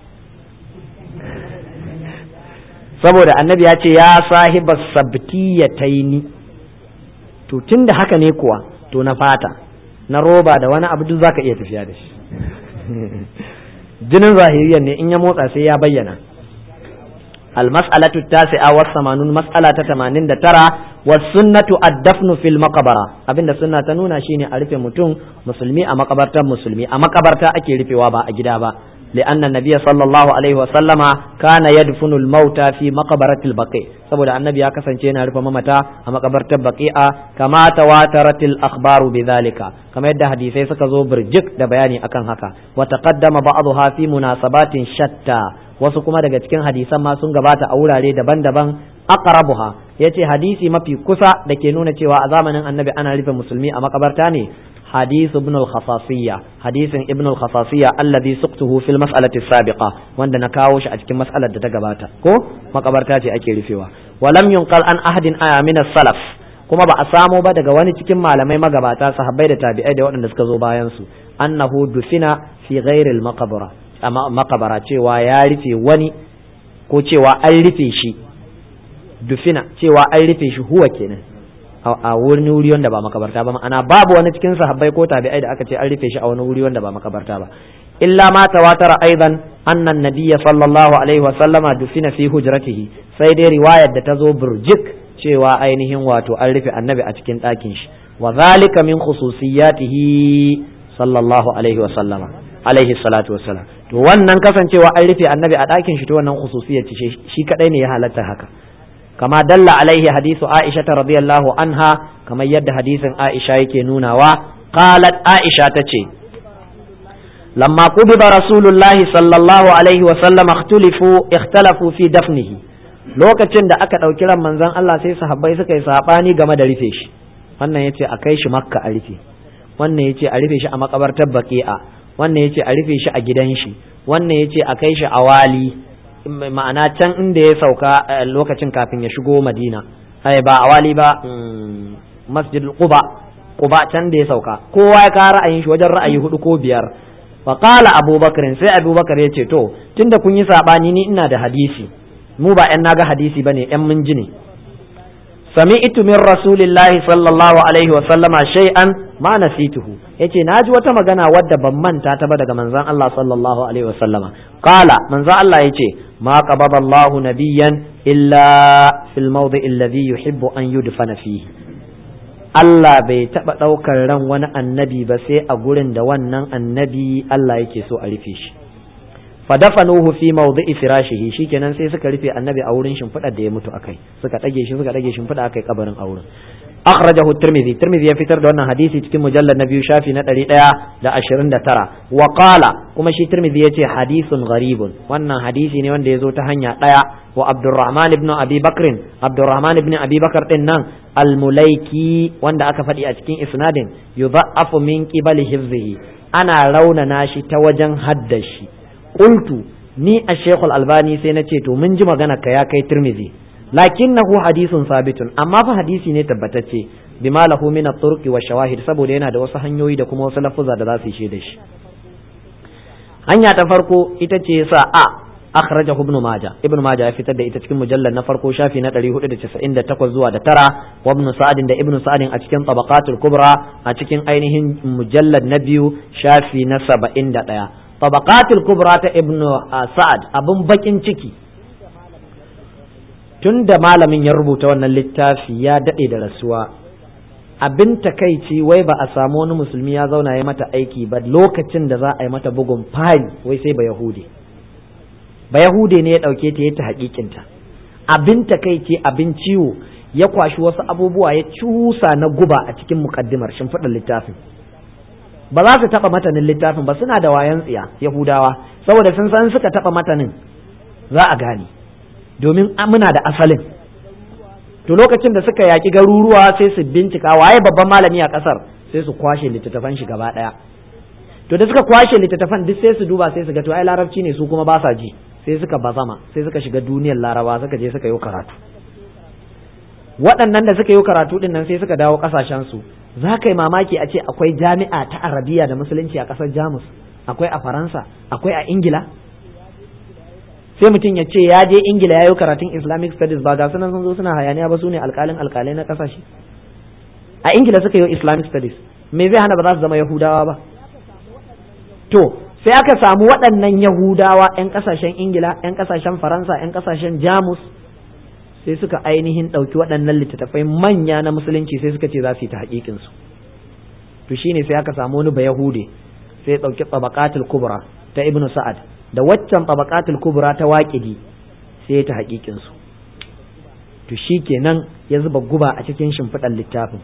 saboda annabi ya ce ya sahiba sabtiyataini to tun da haka ne kuwa to na fata na roba da wani abu duk zaka iya tafiya da shi jinin zahiriyar ne in ya motsa sai ya bayyana المسألة التاسعة والثمانون مسألة تمانين دا ترى والسنة الدفن في المقبرة أبين السنة تنونا شيني ألف متون مسلمي أما قبرتا مسلمي أما قبرتا أكي لفي وابا أجدابا لأن النبي صلى الله عليه وسلم كان يدفن الموتى في مقبرة البقيع saboda annabi ya kasance yana rufe mamata a makabartar baqi'a kama tawataratil akhbaru bidhalika kamar yadda hadisai suka zo birjik da bayani akan haka wa taqaddama ba'dha fi munasabatin shatta wasu kuma daga cikin hadisan ma sun gabata a wurare daban-daban aqrabuha yace hadisi mafi kusa da ke nuna cewa a zamanin annabi ana rufe musulmi a makabarta ne حديث ابن الخصاصية حديث ابن الخصاصية الذي سقته في المسألة السابقة وان نكاوش أجك مسألة تقباتا كو مقبرتاتي أكي رفيوا ولم ينقل عن أحد من السلف kuma ba a samo ba daga wani cikin malamai magabata sahabbai da tabi'ai da waɗanda suka zo bayan su annahu dufina fi ghairil maqbara amma maqbara cewa ya rufe wani ko cewa an rufe shi dufina cewa an rufe shi huwa kenan a wani wuri wanda ba makabarta ba ma'ana babu wani cikin sahabbai ko tabi'ai da aka ce an rufe shi a wani wuri wanda ba makabarta ba illa ma tawatara aidan anna nabiyya sallallahu alaihi wa sallama dufina fi hujratihi sai dai riwayar da ta zo burjik cewa ainihin wato an rufe annabi a cikin ɗakin shi wa zalika min khususiyatihi sallallahu alaihi wa sallama alaihi salatu wa salam to wannan kasancewa an rufe annabi a ɗakin shi to wannan khususiyar ce shi kadai ne ya halatta haka kama dalla alaihi hadisu aisha radiyallahu anha kamar yadda hadisin aisha yake nunawa qalat aisha tace lamma qubiba rasulullahi sallallahu alaihi wa sallam ikhtalafu ikhtalafu fi dafnihi lokacin da aka ɗauki ran manzon Allah sai sahabbai suka yi sabani game da rufe shi wannan yace a kai shi makka a rufe wannan yace a rufe shi a makabartar baqi'a wannan yace a rufe shi a gidan shi wannan yace a kai shi a wali ma'ana can inda ya sauka lokacin kafin ya shigo madina ai ba a wali ba masjid quba quba can da ya sauka kowa ya kawo ra'ayin shi wajen ra'ayi hudu ko biyar fa qala abubakar sai abubakar ya ce to tunda kun yi sabani ni ina da hadisi mu ba yan naga hadisi bane yan mun ji ne sami'tu min rasulillahi sallallahu alaihi wa sallama shay'an ma nasituhu yace naji wata magana wadda ban manta ta ba daga manzon Allah sallallahu alaihi wa sallama qala manzon Allah yace ma qabada Allah nabiyyan illa fil mawdi alladhi yuhibbu an yudfana fihi Allah bai taɓa ɗaukar ran wani annabi ba sai a gurin da wannan annabi Allah yake so a rufe shi fadafanuhu fi mawdi'i firashihi shikenan sai suka rufe annabi a wurin shimfiɗar da ya mutu akai suka ɗage shi suka ɗage shimfiɗa akai kabarin a wurin akhrajahu tirmidhi tirmidhi ya fitar da wannan hadisi cikin mujallad na biyu shafi na ɗari ɗaya da ashirin da tara wa qala kuma shi tirmidhi ya ce hadisun gharibun wannan hadisi ne wanda ya zo ta hanya ɗaya wa abdurrahman ibn abi bakrin abdurrahman ibn abi bakar din nan almulaiki wanda aka faɗi a cikin isnadin yudha'afu min qibali hifzihi ana raunana shi ta wajen haddashi qultu ni a shekul albani sai na ce to mun ji magana ka ya kai tirmidhi lakinnahu hadisun sabitun amma fa hadisi ne tabbatacce bima lahu min at-turqi wa shawahid saboda yana da wasu hanyoyi da kuma wasu lafuza da za su yi da shi hanya ta farko ita ce sa a akhrajahu ibn majah ibn majah ya fitar da ita cikin mujallal na farko shafi na 498 zuwa da tara wa ibn sa'ad da ibn sa'ad a cikin tabaqatul kubra a cikin ainihin mujallad na biyu shafi na 71 tabaqatul kubra ta ibn sa'ad abun bakin ciki tun da malamin ya rubuta wannan littafi ya daɗe da rasuwa abin takaici wai ba a samu wani musulmi ya zauna ya mata aiki ba lokacin da za a yi mata bugun fari wai sai ba yahudi ba yahudi ne ya ɗauke ta ya ta haƙiƙinta abin takaici abin ciwo ya kwashi wasu abubuwa ya cusa na guba a cikin mukaddimar shimfiɗar littafin ba za su taɓa matanin littafin ba suna da wayan tsiya yahudawa saboda sun san suka taɓa matanin za a gane domin muna da asalin to lokacin da suka yaƙi garuruwa sai su bincika waye babban malami a ƙasar sai su kwashe littattafan shi gaba ɗaya to da suka kwashe littattafan duk sai su duba sai su ga to ai larabci ne su kuma ba sa ji sai suka bazama sai suka shiga duniyar laraba suka je suka yi karatu waɗannan da suka yi karatu din nan sai suka dawo ƙasashen su za ka yi mamaki a ce akwai jami'a ta arabiya da musulunci a ƙasar jamus akwai a faransa akwai a ingila sai mutum ya ce ya je ingila ya yi karatun islamic studies ba ga sunan sun zo suna hayaniya ba su ne alkalin alkalai na kasashe a ingila suka yi islamic studies me zai hana ba za su zama yahudawa ba to sai aka samu waɗannan yahudawa 'yan kasashen ingila 'yan kasashen faransa 'yan kasashen jamus sai suka ainihin ɗauki waɗannan littattafai manya na musulunci sai suka ce za su yi ta haƙiƙinsu to shine sai aka samu wani ba yahude sai ya ɗauki tabaqatul kubra ta ibnu sa'ad da waccan tabaqatul kubra ta waƙidi sai ta haƙiƙin su to shikenan ya zuba guba a cikin shimfiɗar littafin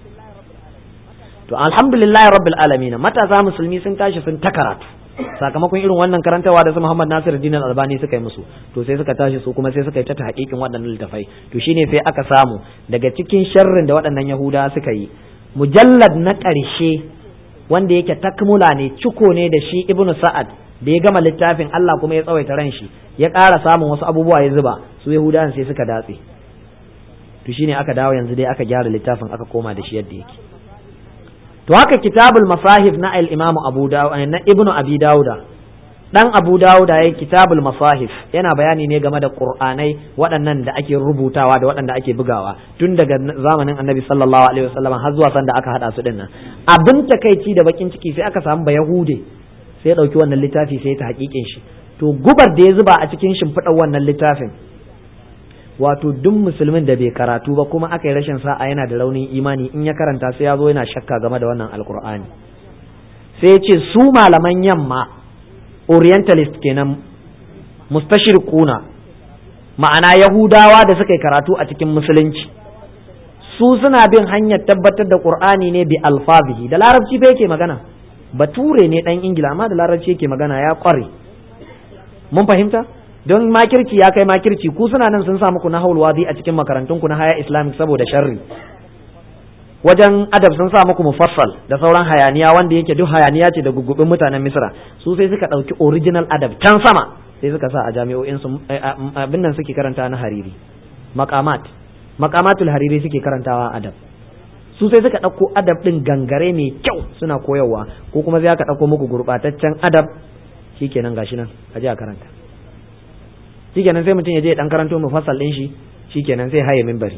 to alhamdulillahi rabbil alamin matasa musulmi sun tashi sun ta karatu sakamakon irin wannan karantawa da su Muhammad Nasir Din Albani suka yi musu to sai suka tashi su kuma sai suka yi ta haƙiƙin waɗannan littafai to shine sai aka samu daga cikin sharrin da waɗannan Yahuda suka yi mujallad na ƙarshe wanda yake takmula ne ciko ne da shi Ibnu Sa'ad da ya gama littafin Allah kuma ya tsawaita ran shi ya ƙara samun wasu abubuwa ya zuba su Yahudawan sai suka datse to shine aka dawo yanzu dai aka gyara littafin aka koma da shi yadda yake to haka kitabul masahif na al-Imam Abu Dawud na Ibn Abi Dawuda dan Abu Dawuda yayin kitabul masahif yana bayani ne game da Qur'anai waɗannan da ake rubutawa da waɗanda ake bugawa tun daga zamanin Annabi sallallahu alaihi wasallam har zuwa sanda aka hada su dinnan abin takeici da bakin ciki sai aka samu ba Yahude sai ya ɗauki wannan littafi sai ta haƙiƙin shi to gubar da ya zuba a cikin shimfiɗar wannan littafin wato duk musulmin da bai karatu ba kuma aka yi rashin sa'a yana da raunin imani in ya karanta sai ya zo yana shakka game da wannan alkur'ani sai ya ce su malaman yamma orientalist kenan mustashirquna ma'ana yahudawa da suka yi karatu a cikin musulunci su suna bin hanyar tabbatar da qur'ani ne bi alfazihi da larabci fa yake magana bature ne dan ingila amma da larabci yake magana ya kware mun fahimta don makirci ya kai makirci ku suna nan sun sa muku na wadi a cikin makarantun ku na haya islamic saboda sharri wajen adab sun sa muku mufassal da sauran hayaniya wanda yake duk hayaniya ce da gugubin mutanen misra su sai suka ɗauki original adab can sama sai suka sa a jami'o'in su abin nan suke karanta na hariri maqamat maqamatul hariri suke karantawa adab su sai suka ɗauko adab ɗin gangare mai kyau suna koyarwa ko kuma sai aka ɗauko muku gurɓataccen adab shikenan gashi nan a je a karanta shikenan sai mutum ya je dan karanto mufassal ɗin shi shikenan sai haye minbari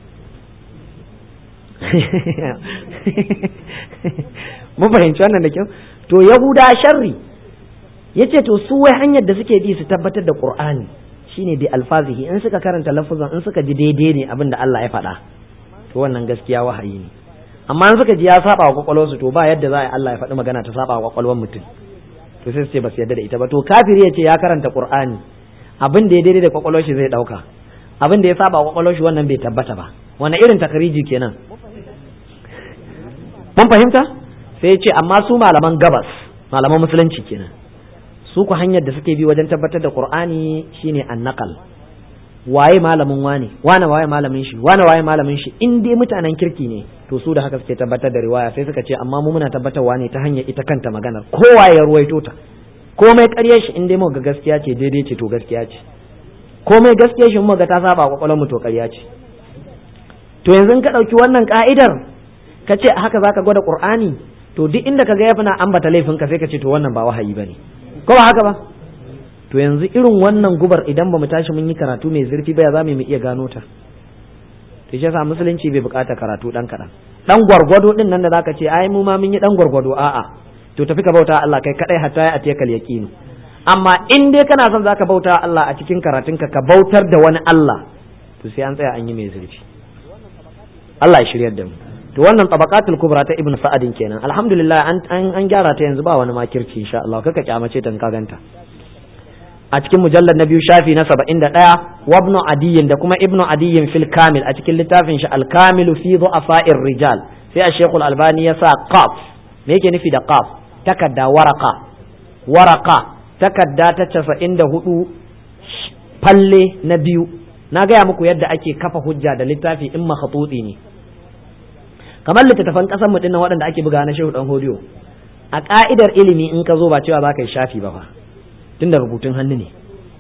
mun fahimci wannan da kyau to yahuda sharri yace to su wai hanyar da suke bi su tabbatar da qur'ani shine bi alfazihi in suka karanta lafuzan in suka ji daidai ne abin da Allah ya faɗa to wannan gaskiya wahayi ne amma in suka ji ya saba wa kwakwalwarsu to ba yadda za a Allah ya faɗi magana ta saba wa kwakwalwar mutum to sai su ce ba su yadda da ita ba to kafiri ya ce ya karanta qur'ani abin da ya daidai da kwakwalwar shi zai dauka abin da ya saba wa kwakwalwar shi wannan bai tabbata ba wani irin takariji kenan mun fahimta sai ya ce amma su malaman gabas malaman musulunci kenan su ku hanyar da suke bi wajen tabbatar da qur'ani shine annaqal waye malamin wane wane waye malamin shi wane waye malamin shi in dai mutanen kirki ne to su da haka suke tabbatar da riwaya sai suka ce amma mu muna tabbatarwa ne ta hanyar ita kanta maganar kowa ya ruwaito ta komai ƙaryar shi in dai muka ga gaskiya ce daidai ce to gaskiya ce komai gaskiya shi muka ga ta saba kwakwalwar mu to ƙarya ce to yanzu ka ɗauki wannan ka'idar ka ce haka zaka gwada qur'ani to duk inda ka ga ya fina ambata laifin ka sai ka ce to wannan ba wahayi bane ko ba haka ba to yanzu irin wannan gubar idan ba mu tashi mun yi karatu mai zurfi ba ya za mu iya gano ta to shi yasa musulunci bai bukata karatu dan kaɗan dan gwargwado din nan da zaka ce ai mu ma mun yi dan gwargwado a'a to tafi ka bauta Allah kai kadai hatta ya atiyakal yaqin amma in dai kana son zaka bauta Allah a cikin karatunka ka bautar da wani Allah to sai an tsaya an yi mai zurfi Allah ya shiryar da mu to wannan tabaqatul kubra ta ibnu sa'adin kenan alhamdulillah an an gyara ta yanzu ba wani makirci insha Allah kaka kyamace ta ka ganta a cikin mujallar na biyu shafi na saba'in da ɗaya wabnu adiyin da kuma ibnu adiyin fil kamil a cikin littafin shi alkamilu fi du'afa'ir rijal sai a shekul albani ya sa qaf me yake nufi da qaf takadda waraka waraka takadda ta casa'in da hudu falle na biyu na gaya muku yadda ake kafa hujja da littafi in makhatutsi ne kamar littattafan ƙasar mu dinnan waɗanda ake buga na shehu dan hodiyo a ka'idar ilimi in ka zo ba cewa za ka yi shafi ba fa tunda rubutun hannu ne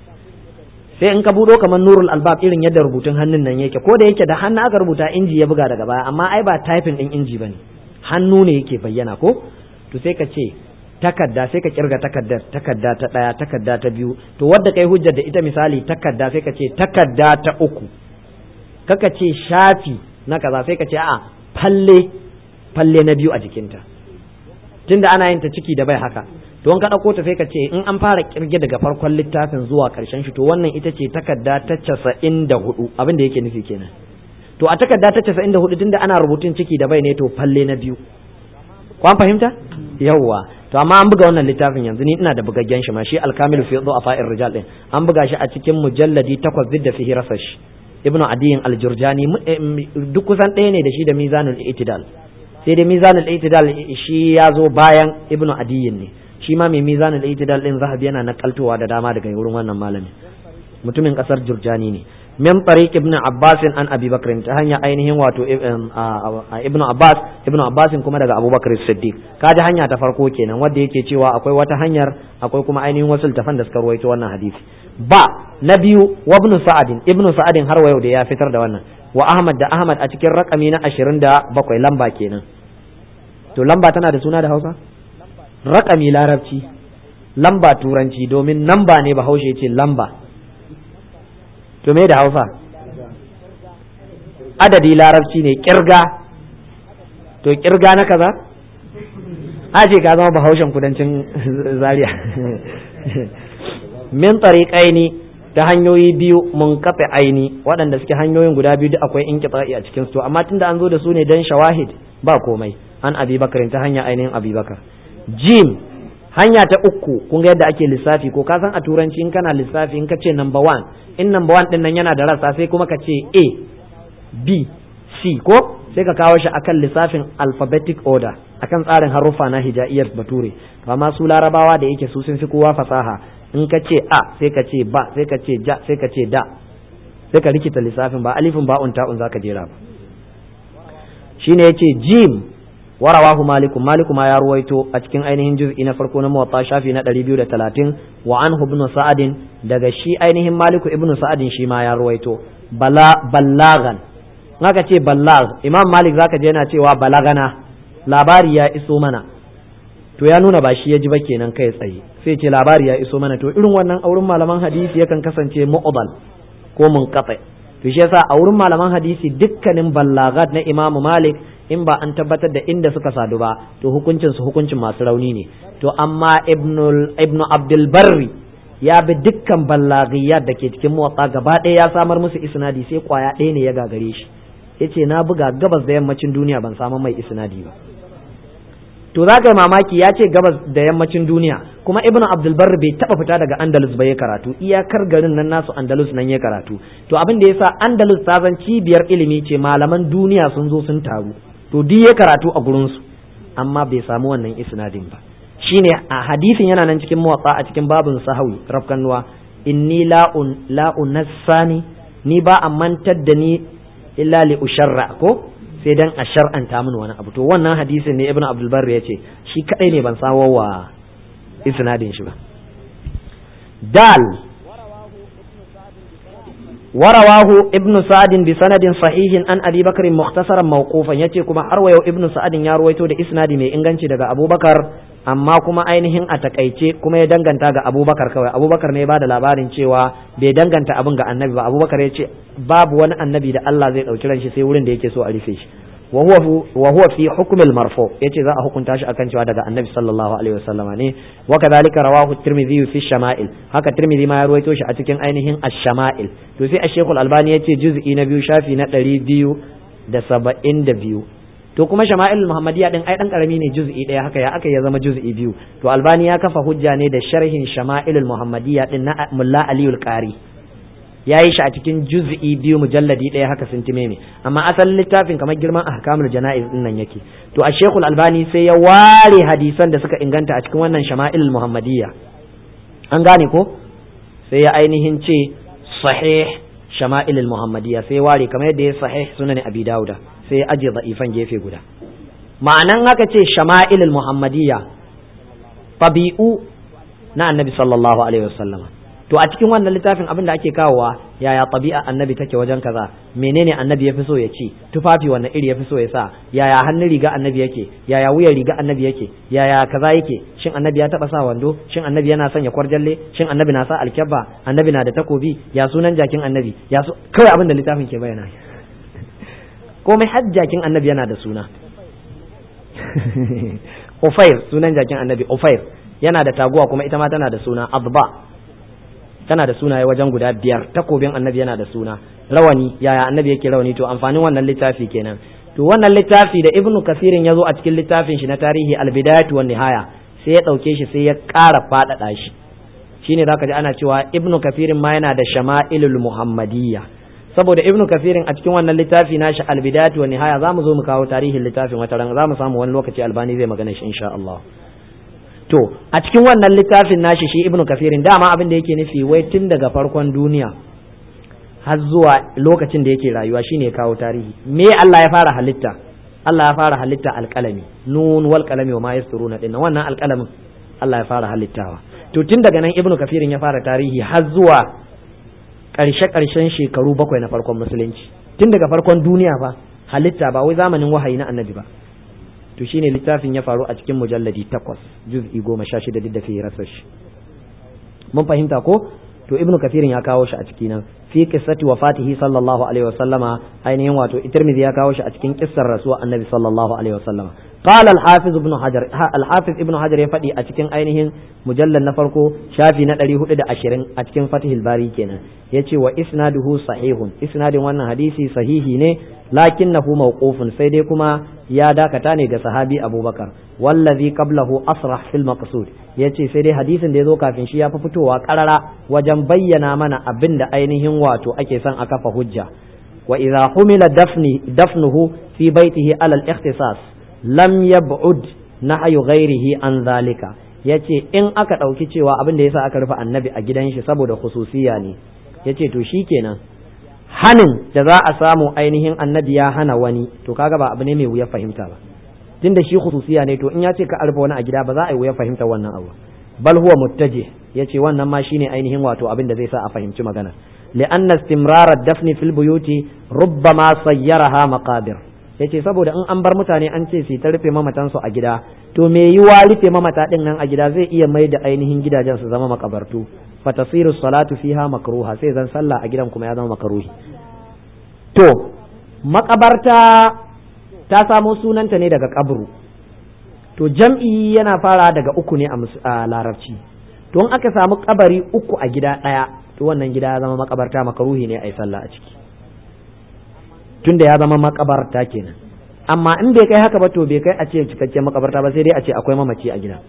sai in ka buɗo kamar nurul albab irin yadda rubutun hannun nan yake ko da yake da hannu aka rubuta inji ya buga daga baya amma ai ba typing din inji bane hannu ne yake bayyana ko to sai ka ce takadda sai ka kirga takaddar takadda ta daya takadda ta biyu to wadda kai hujjar da ita misali takadda sai ka ce takadda ta uku kaka ce shafi na kaza sai ka ce a'a falle falle na biyu a jikinta tunda ana yin ta ciki da bai haka to in ka ɗauko ta sai ka ce in an fara kirge daga farkon littafin zuwa ƙarshen shi to wannan ita ce takarda ta casa'in da hudu abin da yake nufi kenan to a takarda ta casa'in da hudu tunda ana rubutun ciki da bai ne to falle na biyu kwan fahimta yawwa to amma an buga wannan littafin yanzu ni ina da bugaggen shi ma shi alkamilu fi a fa'ir rijal din an buga shi a cikin mujalladi takwas duk da fihi rasash ibnu adiyin aljurjani duk kusan ɗaya ne da shi da mizanul itidal sai dai mizanul itidal shi ya zo bayan ibnu adiyin ne shi ma mai mizanin itidal din zahabi yana nakaltowa da dama daga wurin wannan malami mutumin kasar jurjani ne min tariq ibn abbas an abi bakr ta hanya ainihin wato ibn abbas ibn abbas kuma daga abubakar siddiq kaji hanya ta farko kenan wanda yake cewa akwai wata hanyar akwai kuma ainihin wasu tafan da suka ruwaito wannan hadisi ba na biyu wa ibn sa'adin ibn sa'adin har wa yau da ya fitar da wannan wa ahmad da ahmad a cikin rakami na 27 lamba kenan to lamba tana da suna da hausa raƙami larabci lamba turanci domin namba ne bahaushe ce lamba to me da hausa adadi larabci ne kirga to kirga na kaza a ce ka zama bahaushen kudancin zaria min tariƙaini ta hanyoyi biyu mun kafe aini waɗanda suke hanyoyin guda biyu duk akwai inqita'i a cikin su to amma tunda an zo da su ne dan shawahid ba komai an abi bakar ta hanya ainihin abi bakar jim hanya ta uku kun ga yadda ake lissafi ko ka san a turanci in kana lissafi in ka ce number one in number one din nan yana da rasa sai kuma ka ce a b c ko sai ka kawo shi akan lissafin alphabetic order akan tsarin haruffa na hijaiyar bature amma su larabawa da yake su sun fi kowa fasaha in ka ce a sai ka ce ba sai ka ce ja sai ka ce da sai ka rikita lissafin ba alifin ba'un ta'un zaka jera ba shine yace jim warawahu malikum maliku ma ya ruwaito a cikin ainihin juz'i na farko na muwatta shafi na 230 wa anhu ibn sa'adin daga shi ainihin maliku ibn sa'adin shi ma ya ruwaito bala ballagan naka ce ballag imam malik zaka je yana cewa balagana labari ya iso mana to ya nuna ba shi ya ji ba kenan kai tsaye sai ce labari ya iso mana to irin wannan auren malaman hadisi yakan kasance mu'dal ko munqati to shi yasa a wurin malaman hadisi dukkanin ballagat na imam malik in ba an tabbatar da inda suka sadu ba to hukuncin su hukuncin masu rauni ne to amma ibnu ibnu abdul barri ya bi dukkan ballaghiyat da ke cikin muwatta gaba ɗaya ya samar musu isnadi sai kwaya ɗaya ne ya gagare shi yace na buga gabas da yammacin duniya ban samu mai isnadi ba to za ka yi mamaki ya ce gabas da yammacin duniya kuma ibnu abdul barri bai taba fita daga andalus ba ya karatu iyakar garin nan nasu andalus nan ya karatu to abin da yasa andalus ta zan cibiyar ilimi ce malaman duniya sun zo sun taru to duk ya karatu a gurinsu amma bai samu wannan isnadin ba shine a hadisin yana nan cikin muwatsa a cikin babin sahawi rafkanuwa inni la'un la'un nassani ni ba a mantar da ni illa li usharra ko sai dan a shar'anta min wani abu to wannan hadisin ne ibnu abdul barri yace shi kadai ne ban sawo wa isnadin shi ba dal ورواه ابن سعد بسند صحيح عن ابي بكر مختصرا موقوفا yace kuma har wayo ibnu sa'ad ya ruwaito da isnadi mai inganci daga abubakar amma kuma ainihin a takaice kuma ya danganta ga abubakar kawai abubakar ne ya bada labarin cewa bai danganta abin ga annabi ba abubakar ya ce babu wani annabi da Allah zai dauki ran shi sai wurin da yake so a rufe shi wa huwa fi hukm al marfu yace za a hukunta shi akan cewa daga annabi sallallahu alaihi wasallama ne wa kadhalika rawahu tirmidhi fi shama'il haka tirmidhi ma ya ruwaito shi a cikin ainihin ash-shama'il to sai ash-shaykh al-albani yace juz'i na biyu shafi na 272 to kuma shama'il muhammadiya din ai dan karami ne juz'i daya haka ya aka ya zama juz'i biyu to albani ya kafa hujja ne da sharhin shama'il muhammadiya din na mulla aliyul qari ya yi shi a cikin juz'i biyu mujalladi ɗaya haka sun time ne amma asalin littafin kamar girman ahkamul jana'iz din nan yake to a shekul albani sai ya ware hadisan da suka inganta a cikin wannan shama'il muhammadiyya an gane ko sai ya ainihin ce sahih shama'il muhammadiyya sai ya ware kamar yadda ya sahih sunan abi dauda sai ya aje da'ifan gefe guda ma'anan haka ce shama'il muhammadiyya tabi'u na annabi sallallahu alaihi wasallama to a cikin wannan littafin abin da ake kawowa yaya tabi'a annabi take wajen kaza menene annabi ya fi so ya ci tufafi wanne iri ya fi so ya sa yaya hannun riga annabi yake yaya wuyan riga annabi yake yaya kaza yake shin annabi ya taba sa wando shin annabi yana sanya kwarjalle shin annabi na sa alkyabba annabi na da takobi ya sunan jakin annabi ya so kawai abin da littafin ke bayyana komai har jakin annabi yana da suna Ufair sunan jakin annabi Ufair yana da taguwa kuma ita ma tana da suna Adba tana da sunaye wajen guda biyar takobin annabi yana da suna rawani yaya annabi yake rawani to amfanin wannan littafi kenan to wannan littafi da ibnu kasirin ya zo a cikin littafin shi na tarihi albidayatu wan nihaya sai ya dauke shi sai ya ƙara faɗaɗa shi shine zaka ji ana cewa ibnu kasirin ma yana da shama'ilul muhammadiyya saboda ibnu kasirin a cikin wannan littafi nashi albidayatu wan nihaya zamu zo mu kawo tarihin littafin wata ran zamu samu wani lokaci albani zai magana shi insha Allah to a cikin wannan littafin nashi shi ibnu kafirin dama abin da yake nufi wai tun daga farkon duniya har zuwa lokacin da yake rayuwa shine ya kawo tarihi me Allah ya fara halitta Allah ya fara halitta alƙalami nun wal qalami wa ma yasturuna din wannan alƙalamin Allah ya fara halittawa to tun daga nan ibnu kafirin ya fara tarihi har zuwa ƙarshe ƙarshen shekaru bakwai na farkon musulunci tun daga farkon duniya fa halitta ba wai zamanin wahayi na annabi ba to shine littafin ya faru a cikin mujalladi takwas juz'i goma sha shida duk da fi rasa shi mun fahimta ko to ibnu kafirin ya kawo shi a ciki nan fi qissati wafatihi sallallahu alaihi wa sallama ainihin wato tirmidhi ya kawo shi a cikin kissar rasuwa annabi sallallahu alaihi wa sallama قال الحافظ ابن حجر الحافظ ابن حجر يفدي a cikin ainihin mujallal na farko shafi na 420 a cikin fatihul bari kenan yace wa isnaduhu sahihun isnadin wannan hadisi sahihi ne lakinnahu mawqufun sai dai kuma ya dakata ne ga sahabi abubakar wallazi qablahu asrah fil maqsud yace sai dai hadisin da yazo kafin shi ya fi fitowa karara wajen bayyana mana abin da ainihin wato ake son a kafa hujja wa idza humila dafni dafnuhu fi baitihi ala al-ikhtisas lam yab'ud nahyu ghairihi an zalika yace in aka dauki cewa abin da yasa aka rufe annabi a gidan shi saboda khususiya ne yace to shikenan hanin da za a samu ainihin annabi ya hana wani to kaga ba abu ne mai wuya fahimta ba tunda shi khususiya ne to in ya ce ka arfa wani a gida ba za a yi wuya fahimta wannan abu bal huwa muttaji yace wannan ma shine ainihin wato abin da zai sa a fahimci magana li'anna istimrar ad-dafn fil buyuti rubbama sayyaraha maqabir yace saboda in an bar mutane an ce su ta rufe mamatan su a gida to me yiwa rufe mamata din nan a gida zai iya mai da ainihin gidajen su zama makabartu fatasiru salatu fiha makruha sai zan sallah a gidan kuma ya zama makruhi to makabarta ta samo sunanta ne daga kabru to jam'i yana fara daga uku ne a larabci to in aka samu kabari uku a gida ɗaya to wannan gida ya zama makabarta makaruhi ne a yi sallah a ciki tunda ya zama makabarta kenan amma in bai kai haka ba to bai kai a ce cikakken makabarta ba sai dai a ce akwai mamaci a gida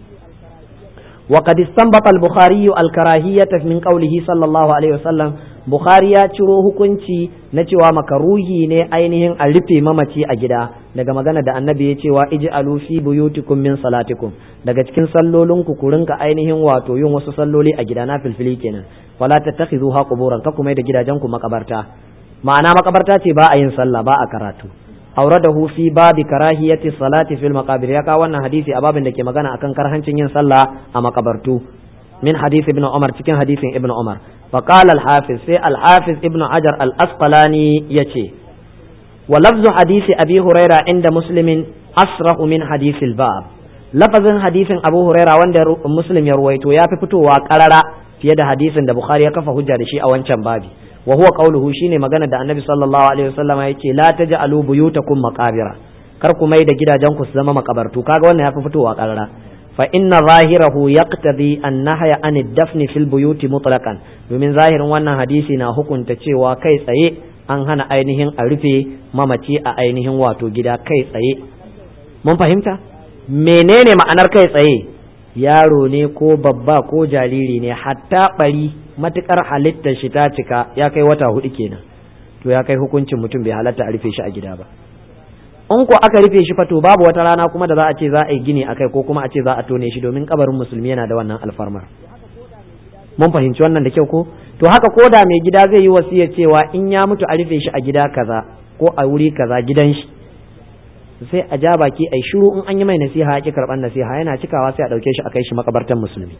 وقد استنبط البخاري الكراهية من قوله صلى الله عليه وسلم بخاري ya ciro hukunci na cewa makaruhi ne ainihin a rufe mamaci a gida daga magana da annabi ya cewa ij'alu fi buyutikum min salatikum daga cikin sallolin ku ku rinka ainihin wato yin wasu salloli a gida na filfili kenan wala tattakhizuha quburan ka kuma da gidajen ku makabarta ma'ana makabarta ce ba a yin sallah ba a karatu auradahu fi babi karahiyati salati fil maqabir ya kawo wannan hadisi a babin da ke magana akan karhancin yin sallah a makabartu min hadisi ibn umar cikin hadisin ibn umar fa qala al hafiz sai al hafiz ibn hajar al asqalani yace wa lafzu hadisi abi huraira inda muslimin asrahu min hadisi al bab lafazin hadisin abu huraira wanda muslim ya ruwaito ya fi fitowa karara fiye da hadisin da bukhari ya kafa hujja da shi a wancan babi wa huwa qawluhu shine magana da annabi sallallahu alaihi wasallam yace la taj'alu buyutakum maqabira kar ku mai da gidajen ku su zama makabartu kaga wannan yafi fitowa karara fa inna zahirahu yaqtadi an nahya an ad-dafn fil buyuti mutlaqan domin zahirin wannan hadisi na hukunta cewa kai tsaye an hana ainihin a rufe mamaci a ainihin wato gida kai tsaye mun fahimta menene ma'anar kai tsaye yaro ne ko babba ko jariri ne hatta bari matukar halittar shi ta cika ya kai wata hudu kenan to ya kai hukuncin mutum bai halatta a rufe shi a gida ba in ko aka rufe shi fa to babu wata rana kuma da za a ce za a yi gini akai ko kuma a ce za a tone shi domin kabarin musulmi yana da wannan alfarmar mun fahimci wannan da kyau ko to haka ko da mai gida zai yi wasiyar cewa in ya mutu a rufe shi a gida kaza ko a wuri kaza gidan shi sai a ja baki ai shiru in an yi mai nasiha ya ki karban nasiha yana cikawa sai a dauke shi a kai shi makabartan musulmi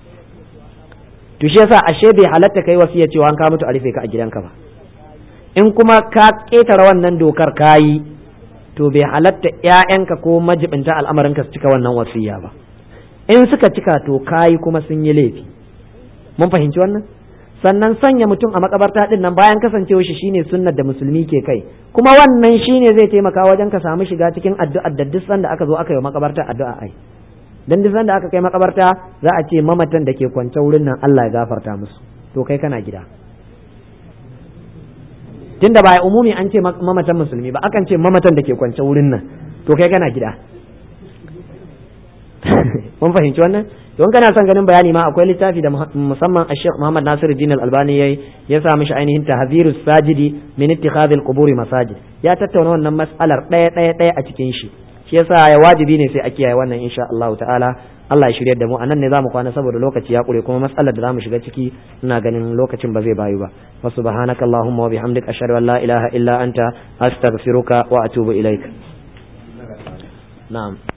to shi yasa ashe bai halatta kai wasiya cewa an ka mutu a rufe ka a gidanka ba in kuma ka ketare wannan dokar kayi to bai halatta ƴaƴanka ko majibinta al'amarinka su cika wannan wasiya ba in suka cika to kayi kuma sun yi laifi mun fahimci wannan sannan sanya mutum a makabarta din nan bayan kasancewa shi shine sunnar da musulmi ke kai kuma wannan shine zai taimaka wajen ka samu shiga cikin addu'ar da duk sanda aka zo aka yi makabarta addu'a ai dan duk sanda aka kai makabarta za a ce mamatan da ke kwance wurin nan Allah ya gafarta musu to kai kana gida tunda ba umumi an ce mamatan musulmi ba akan ce mamatan da ke kwance wurin nan to kai kana gida mun fahimci wannan don kana son ganin bayani ma akwai littafi da musamman a Sheikh Muhammad Nasiru Din Al-Albani yayi ya sa mishi ainihin tahzirus sajidi min ittikhadhil quburi masajid ya tattauna wannan mas'alar ɗaya ɗaya ɗaya a cikin shi shi yasa ya wajibi ne sai a kiyaye wannan insha Allah ta'ala Allah ya shirya da mu anan ne zamu kwana saboda lokaci ya kure kuma matsalar da zamu shiga ciki ina ganin lokacin ba zai bayu ba wa subhanaka allahumma wa bihamdika ashhadu an la ilaha illa anta astaghfiruka wa atubu ilaik na'am